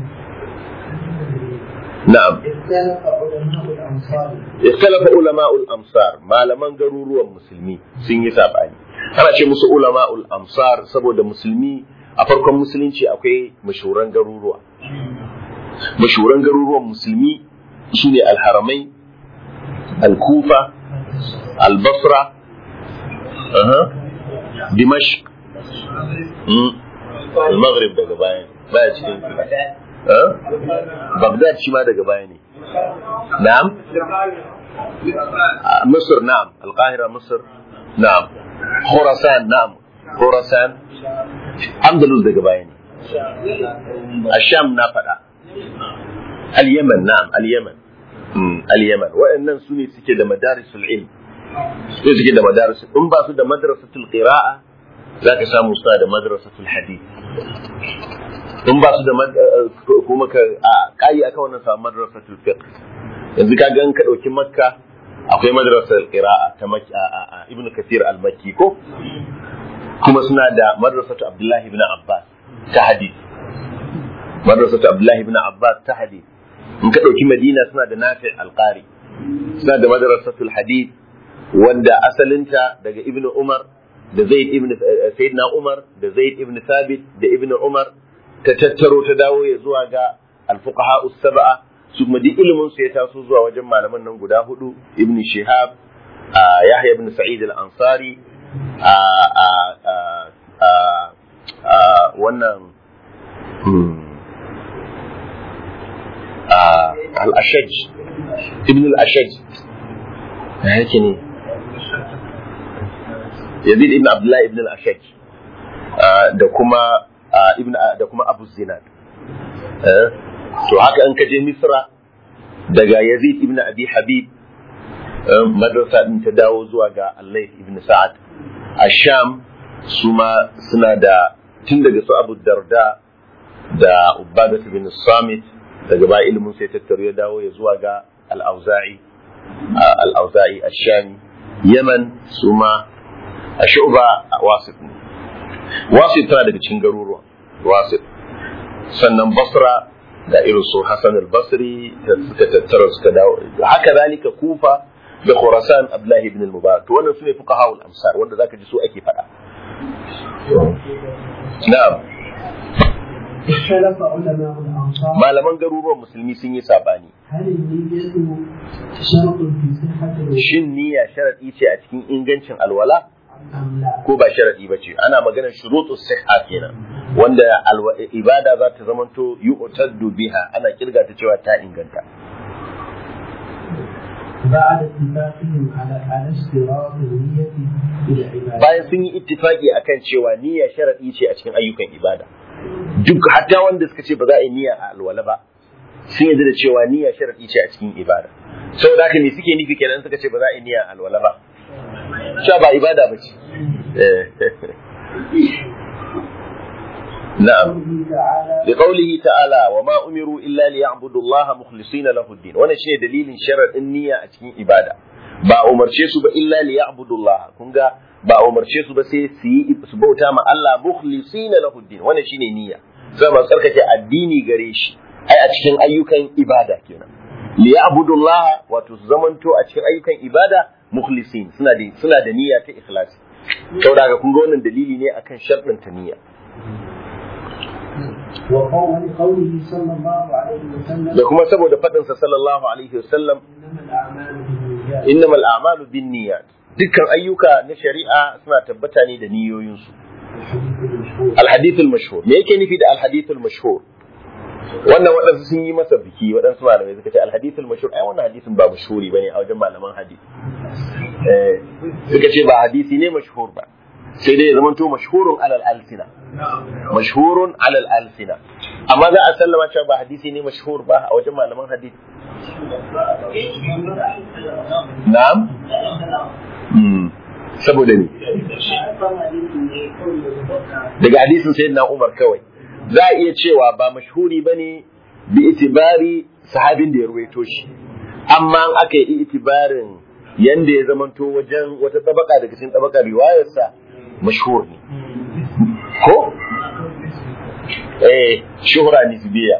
na'am اختلف علماء الأمصار ikhtalafa ulama'ul amsar malaman garuruwan musulmi sun yi sabani ana ce musu ulama'ul amsar saboda musulmi a farkon musulunci akwai mashuran garuruwa mashuran garuruwan musulmi shine alharamai al-kufa al-basra aha dimashq mm. al-maghrib daga baya baya cikin eh bagdad shi ma daga baya ne na'am آه، مصر نعم القاهرة مصر نعم خراسان نعم خراسان أندلس daga baya ne الشام na faɗa اليمن نعم اليمن مم، اليمن وإنن سوني suke da madarisul ilm su suke da madaris in ba su da madrasatul qira'a zaka samu suna da madrasatul hadith in ba su da mad- eh, eh, kuma ka a kai aka wannan samu madrasatul fiqh yanzu ka gan ka ɗauki makka akwai madrasar qira'a ta makki a a- a ibnu kathir al-makki ko kuma suna da madrasatu abdullahi ibn abbas ta hadith madrasatu abdullahi ibn abbas ta hadith in ka ɗauki madina suna da nafi al-qari suna da madrasatul hadith wanda asalinta daga ibnu umar da zaid ibn eh, sayyidina umar da zaid ibn thabit da ibnu umar ta tattaro ta dawo ya zuwa ga al-fuqaha us-sab'a su kuma duk ilimin su ya taso zuwa wajen malaman nan guda hudu ibn shihab a yahya ibn sa'id al-ansari a a a a a wannan hmm, a al-ashaj ibn al-ashaj ya yake ne yazid ibn abdullah ibn al-ashaj ah, da kuma ah, ibn da kuma abu zinad eh to haka an kaje misra daga yazid ibn abi habib eh, madrasa din ta dawo zuwa ga allais ibn sa'ad a sham su ma suna da tun daga su abu darda da ubadat ibn samit daga ba ilimin sai tattaro ya dawo ya zuwa ga al-auza'i ah, al-auza'i ash-shami yaman su ma a shu'ba a wasit ne wasit tana daga cikin garuruwa wasit sannan basra da irin su Hassan al-Basri da suka tattara suka dawo haka zalika Kufa da Khurasan Abdullahi ibn al-Mubarak to wannan sune fuqaha al-amsar wanda zaka ji su ake faɗa na'am اختلف علماء الأمصار malaman garuruwan musulmi sun yi sabani هل النية شرط في صحة الوضوء shin niyya sharadi ce a cikin ingancin alwala أم لا؟ ko ba sharadi ba ce ana maganar shurutus sihha kenan wanda alwa- ibada za ta zamanto yu'taddu biha ana kirga ta cewa ta inganta بعد اتفاقهم على على اشتراط النية في العبادة bayan sun yi ittifaki akan cewa niyya sharadi ce a cikin ayyukan ibada duk hatta wanda suka ce ba za a yi niyya a alwala ba sun yarda da cewa niyya sharadi ce a cikin ibada saboda haka ne suke nufi kenan suka ce ba za a yi niyya a alwala ba cewa ba ibada ba ce na'am قوله تعالى لقوله تعالى وما أمروا إلا ليعبدوا الله مخلصين له الدين وانا شيء دليل شرع النية أتكين إبادة با أمر شيء سبا إلا ليعبدوا الله كنغا با أمر شيء سبا سي سي سبا تاما الله مخلصين له الدين وانا شيء نية سبا سركة الديني غريش أي أتكين أيوكا إبادة كنا ليعبدوا الله وتزمنتو أتكين أيوكا إبادة mukhlisin suna da suna da niyya ta ikhlasi saboda haka kun ga wannan dalili ne akan sharɗin ta niyya وقول قوله صلى الله عليه وسلم da kuma saboda faɗin sa sallallahu alaihi wasallam إنما الأعمال بالنيات innamal a'malu binniyat dukkan ayyuka na shari'a suna tabbata ne da niyoyinsu الحديث المشهور alhadithul mashhur me yake nufi da alhadithul mashhur wannan waɗansu sun yi masa biki waɗansu malamai suka ce alhadithul mashhur ai wannan hadisin ba mashhuri bane a wajen malaman hadisi eh suka ce ba hadisi ne mashhur ba sai dai ya zama to mashhurun alal alsina mashhurun alal alsina amma za a sallama cewa ba hadisi ne mashhur ba a wajen malaman hadisi na'am Hmm. saboda ne daga hadisin sayyidina Umar kawai za a iya cewa ba mashhuri bane bi itibari sahabin da ya ruwaito shi amma an aka yi itibarin yanda ya zamanto wajen wata tabaka daga cikin tabakar riwayarsa mashhur ne ko eh shuhra nisbiya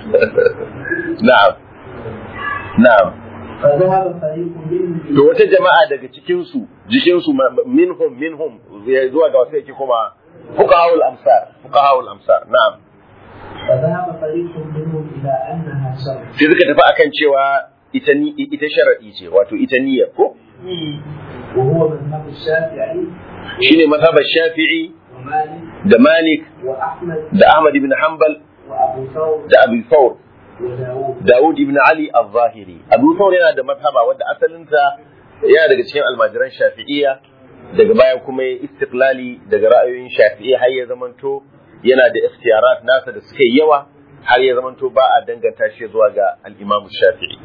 na'am na'am فذهب فريق منهم to wata jama'a daga cikin su jikin su minhum minhum ya zuwa ga wasu yake kuma fuqahaul amsar fuqahaul amsar na'am فذهب فريق منهم إلى أنها شر sai suka tafi akan cewa ita ni ita sharadi ce wato ita niyyar ko وهو مذهب الشافعي shine mazhabar Shafi'i ومالك da Malik وأحمد da Ahmad ibn Hanbal وأبو ثور da Abu Thawr وداود Dawud ibn Ali al-Zahiri Abu Thawr yana da mazhaba wanda asalinta yana daga cikin almajiran Shafi'iyya daga baya kuma ya istiqlali daga ra'ayoyin Shafi'i har ya zamanto yana da ikhtiyarat nasa da suka yi yawa har ya zamanto ba a danganta shi zuwa ga al-Imam Shafi'i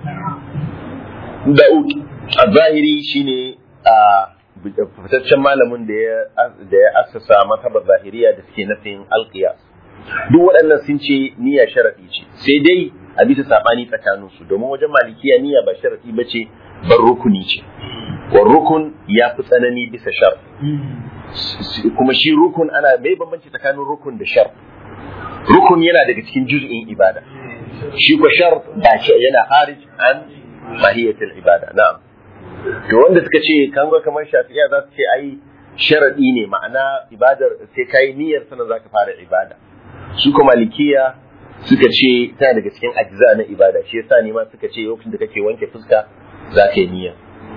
Dawud al-Zahiri shine a fitaccen malamin da ya da ya assasa mazhabar zahiriya da suke nufin al-qiyas duk waɗannan sun ce niyya sharaɗi ce sai dai a bisa saɓani tsakanin su domin wajen malikiya niyya ba sharaɗi ba ce bar rukuni ce wa rukun ya fi tsanani bisa shar kuma shi rukun ana mai bambanci tsakanin rukun da shar rukun yana daga cikin juz'in ibada shi ko shar ba shi yana harij an mahiyatul ibada na'am to wanda suka ce kan ga kamar shafi'iya za su ce ai sharadi ne ma'ana ibadar sai kai niyyar sanan zaka fara ibada su kuma malikiya suka ce tana daga cikin ajza na ibada shi yasa ne ma suka ce lokacin da kake wanke fuska za ka yi niyya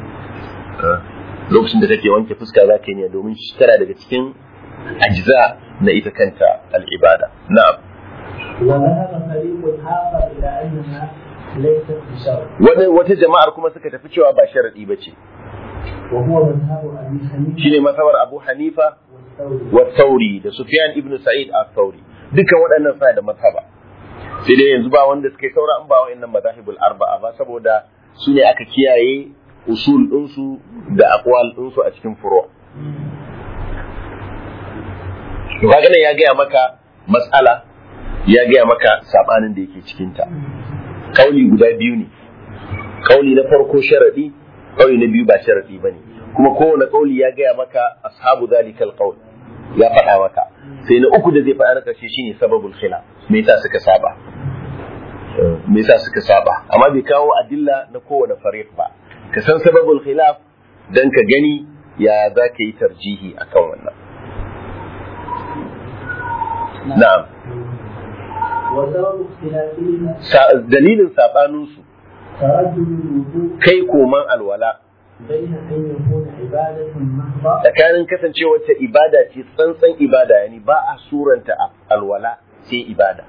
lokacin da kake wanke fuska za ka yi niyya domin shi tana daga cikin ajza na ita kanta al'ibada na'am وذهب فريق آخر إلى أنها ليست بشر wani wata jama'ar kuma suka tafi cewa ba sharadi bace وهو مذهب أبي حنيفة shine masabar Abu Hanifa والثوري wa Thauri da Sufyan ibn Sa'id al-Thauri dukkan waɗannan suna da mazhaba sai dai yanzu ba wanda suka yi saura an ba wa'annan mazahibul arba'a ba saboda su ne aka kiyaye usul ɗinsu da aqwal ɗinsu a cikin furo to kaga nan ya gaya maka mas'ala ya gaya maka sabanin da yake cikin ta kauli guda biyu ne kauli na farko sharadi kauli na biyu ba sharadi bane kuma kowane kauli ya gaya maka ashabu zalikal qaul ya faɗa maka sai na uku da zai faɗa na ƙarshe shine sababul khilaf me yasa suka saba me yasa suka saba amma bai kawo adilla na kowane fariq ba ka san sababul khilaf dan ka gani ya za ka yi tarjihi akan wannan na'am وسبب اختلافهما Sa- dalilin saɓaninsu تردد الوجوب kai koman alwala بين أن يكون عبادة محضة tsakanin kasancewar ta ibada ce tsantsan ibada yani ba a suranta a- alwala sai ibada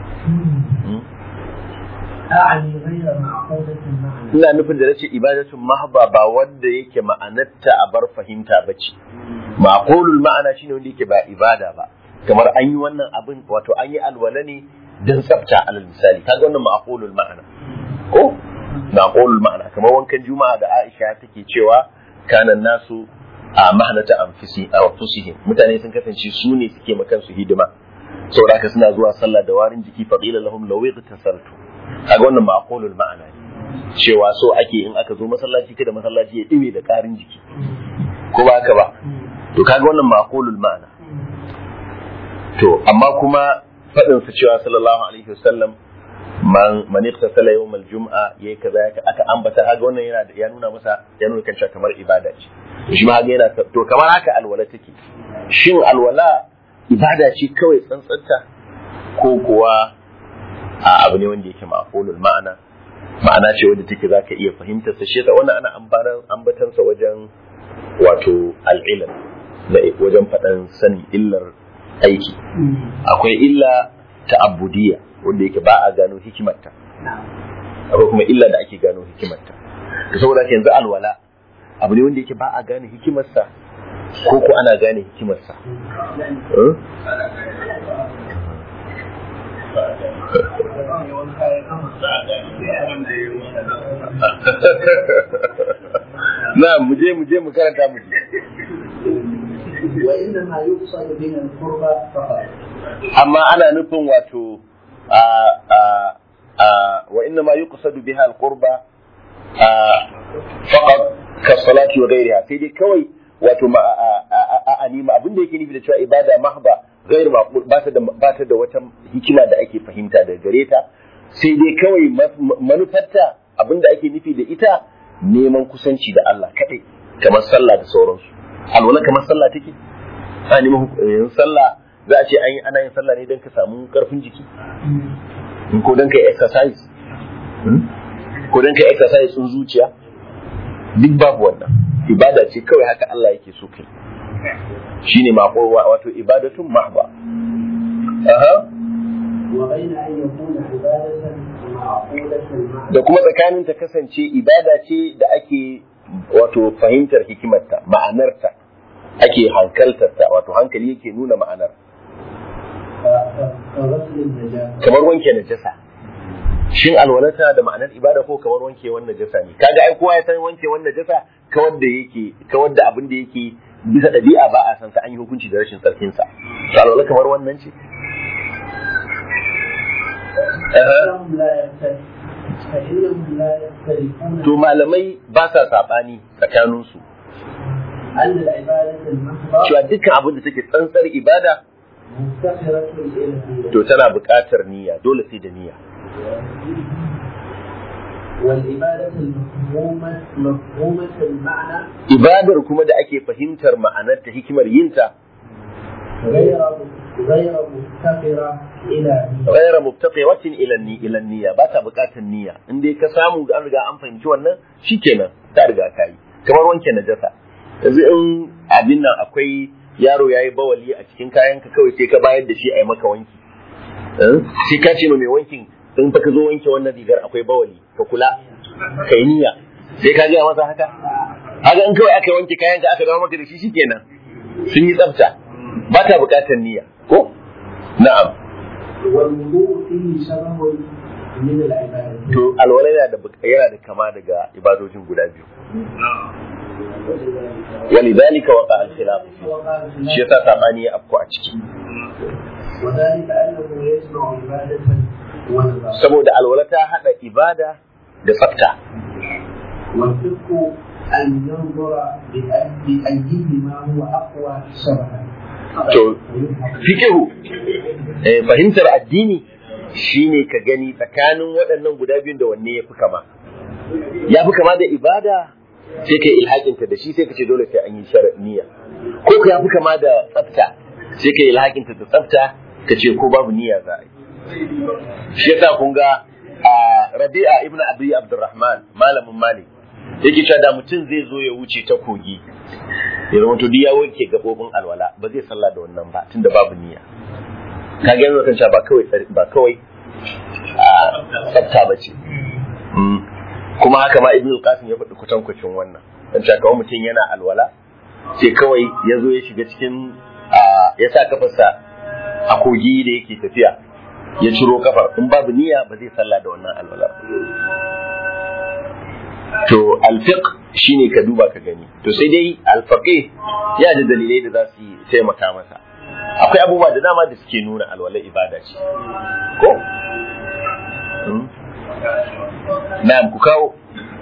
أعني غير معقولة المعنى ina nufin da nace ibadatun mahba ba wanda yake ma'anarta a bar fahimta ba ce maqulul ma'ana shine wanda yake ba ibada ba kamar an yi wannan abin wato an yi alwala ne dan tsafta alal misali kaga wannan maqulul ma'ana ko maqulul ma'ana kamar wankan juma'a da Aisha take cewa kanan nasu a mahnata anfusi a anfusihim mutane sun kasance su ne suke makan su hidima saboda haka suna zuwa sallah da warin jiki faqila lahum law igtasaltu kaga wannan maqulul ma'ana ne cewa so ake in aka zo masallaci kada masallaci ya ɗime da ƙarin jiki ko ba haka ba to kaga wannan maqulul ma'ana to amma kuma faɗin sa cewa sallallahu alaihi wasallam man man iktasala yawm al-jum'a yayi kaza aka ambata haga wannan yana ya nuna masa ya nuna kan kamar ibada ce shi ma haga yana to kamar haka alwala take shin alwala ibada ce kawai tsantsanta ko kuwa a abu ne wanda yake ma'qulul ma'ana ma'ana ce wanda take zaka iya fahimtar sa shi yasa wannan ana ambaran ambatan sa wajen wato al-ilm da wajen faɗan sanin illar aiki akwai illa ta'abbudiyya wanda yake ba a gano hikimarta akwai kuma illa da ake gano hikimarta to saboda yanzu alwala abu ne wanda yake ba a gane hikimarsa ko ko ana gane hikimarsa na mu je mu je mu karanta mu je وإنما يقصد بها القربى فقط amma ana nufin wato wa inna ma yuqsadu biha alqurba faqat ka salati wa ghayriha sai dai kawai wato ma a anima abinda yake nufi da cewa ibada mahba ghairu maqbul ba ta da ba ta da wata hikima da ake fahimta daga gare ta sai dai kawai manufarta abinda ake nufi da ita neman kusanci da Allah kadai kamar sallah da sauransu alwala kamar sallah take a neman yin sallah za a ce an yi ana yin sallah ne don ka samu karfin jiki ko don ka yi exercise ko don ka yi exercise sun zuciya duk babu wannan ibada ce kawai haka Allah yake so kai shine mako wato ibadatun mahba aha وبين أن يكون عبادة معقولة المعنى da kuma tsakanin ta kasance ibada ce da ake wato fahimtar hikimarta ma'anarta ake hankaltarta wato hankali yake nuna ma'anar كغسل النجاسة kamar wanke najasa shin alwalata da ma'anar ibada ko kamar wanke wannan najasa ne kaga ai kowa ya san wanke wannan najasa kawar da yake kawar da abin da yake bisa ɗabi'a ba a san sa an yi hukunci da rashin tsarkin sa to alwala kamar wannan ce فإنهم لا يختلف فإنهم لا يختلفون to malamai ba sa sabani tsakanin su أن العبادة المحضة cewa dukkan abin da take tsantsar ibada مفتقرة إلى النية to tana buƙatar niyya dole sai da niyya والعبادة المفهومة مفهومة المعنى ibadar kuma da ake fahimtar ma'anarta hikimar yinta غير غير مفتقرة إلى نية غير مبتقية ila ni ila niyya ba ta buƙatar niyya in dai ka samu an riga an fahimci wannan shikenan ta riga ka yi kamar wanke najasa yanzu in abin nan akwai yaro yayi bawali a cikin kayan ka kawai sai ka bayar da shi a yi maka wanki Eh? sai ka ce ma mai wankin in fa ka zo wanke wannan rigar akwai bawali ka kula ka yi niyya sai ka gaya masa haka haka in kawai aka wanke kayan ka aka dawo maka da shi shikenan sun yi tsafta ba ta buƙatar niyya ko na'am والوضوء فيه شبه من العبادة to alwala yana da buk- yana da kama daga ibadojin guda biyu walidhalika waqa al-khilaf وقال shi yasa sabani ya afko a ciki وذلك أنه يجمع عبادة ونظر saboda alwala ta hada ibada da tsafta والفقه أن ينظر بأي- بأيهما هو أقوى شبها to fikihu eh, fahimtar addini shine ka gani tsakanin waɗannan guda biyun da wanne ya fi kama ya fi kama da ibada sai ka yi ilhakinta da shi sai ka ce dole sai an yi shara niyya ko ka ya fi kama da tsafta sai ka yi ilhakinta da tsafta ka ce ko babu niyya za a yi shi yasa kun ga a rabi'a ibn abi abdurrahman malamin malik yake cewa da mutum zai zo ya wuce ta kogi ya zama to duk ya wanke gabobin alwala ba zai sallah da wannan ba tunda babu niyya ka ga yanzu kan cewa ba kawai tsari- ba kawai a tsafta ba ce Mm. kuma haka ma ibnu qasim ya faɗi kutankucin wannan dan cewa kawai mutum yana alwala sai kawai ya zo ya shiga cikin a, ya sa kafarsa a kogi da yake tafiya ya ciro kafar in babu niyya ba zai sallah da wannan alwala ba. to alfiq shine ka duba ka gani to sai dai alfaqih ya da dalilai da za su yi taimaka masa akwai abubuwa da dama da suke nuna alwala ibada ce ko Hmm? na'am ku kawo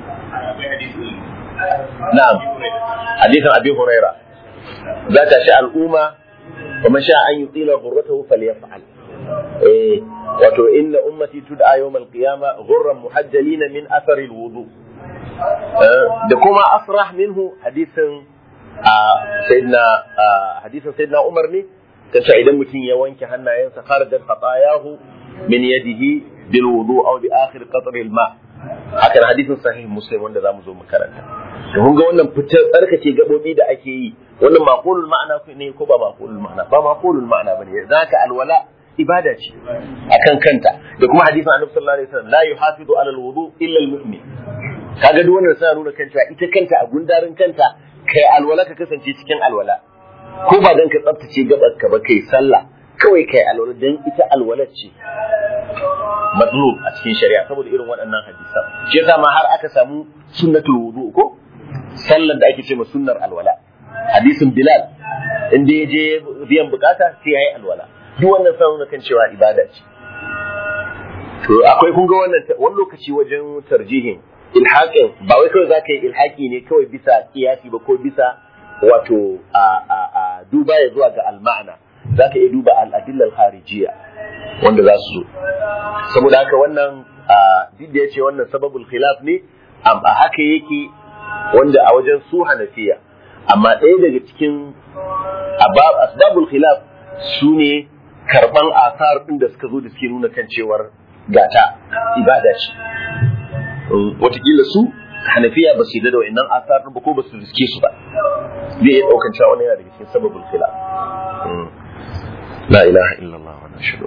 na'am hadisin abi huraira za ta sha al'umma wa man sha an yutila ghurratahu falyaf'al eh wato inna ummati tud'a yawmal qiyama ghurran muhajjalina min athari alwudu da kuma asrah minhu hadisin sayyidina hadisin sayyidina Umar ne kace idan mutum ya wanke hannayensa kharajat khatayahu min yadihi bil wudu aw bi akhir qatr al ma hakan hadisin sahih muslim wanda zamu zo mu karanta to kun ga wannan fitar tsarkake gabobi da ake yi wannan maqulul ma'ana ne ko ba maqulul ma'ana ba maqulul ma'ana bane zaka alwala ibada ce akan kanta da kuma hadisin annabi sallallahu alaihi wasallam la yuhafizu ala alwudu illa almu'min kaga duk wannan suna nuna kanta ita kanta a gundarin kanta kai alwala ka kasance cikin alwala ko ba dan ka tsaftace gabar ka ba kai sallah kawai kai alwala dan ita alwala ce matlub a cikin shari'a saboda irin waɗannan hadisan shi yasa ma har aka samu sunnatul wudu ko sallar da ake ce ma sunnar alwala hadisin bilal inda ya je biyan bukata sai yayi alwala duk wannan sa nuna kan cewa ibada ce to akwai kun ga wannan wani lokaci wajen tarjihin ilhaqin ba wai kawai zaka yi ilhaqi ne kawai bisa kiyasi ba ko bisa wato a a a duba ya zuwa ga al-ma'na zaka iya duba al-adilla al-kharijiyya wanda za su zo saboda haka wannan duk da yace wannan sababul khilaf ne amma haka yake wanda a wajen su hanafiya amma ɗaya daga cikin asbabul khilaf su ne karban asar ɗin da suka zo da suke nuna kan cewar gata ibada ce watakila su hanafiya ba su yi da wa'annan asar ɗin ba ko ba su riske su ba zai iya ɗaukan cewa wani yana daga cikin sababul khilaf la ilaha illallah wa nashhadu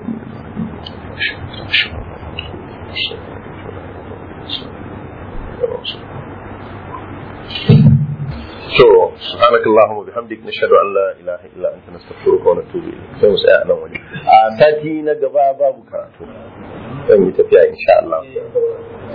So, سبحانك اللهم وبحمدك نشهد ان لا اله الا انت نستغفرك ونتوب اليك sai mu tsaya nan wani a sati na gaba babu karatu zan yi tafiya insha Allah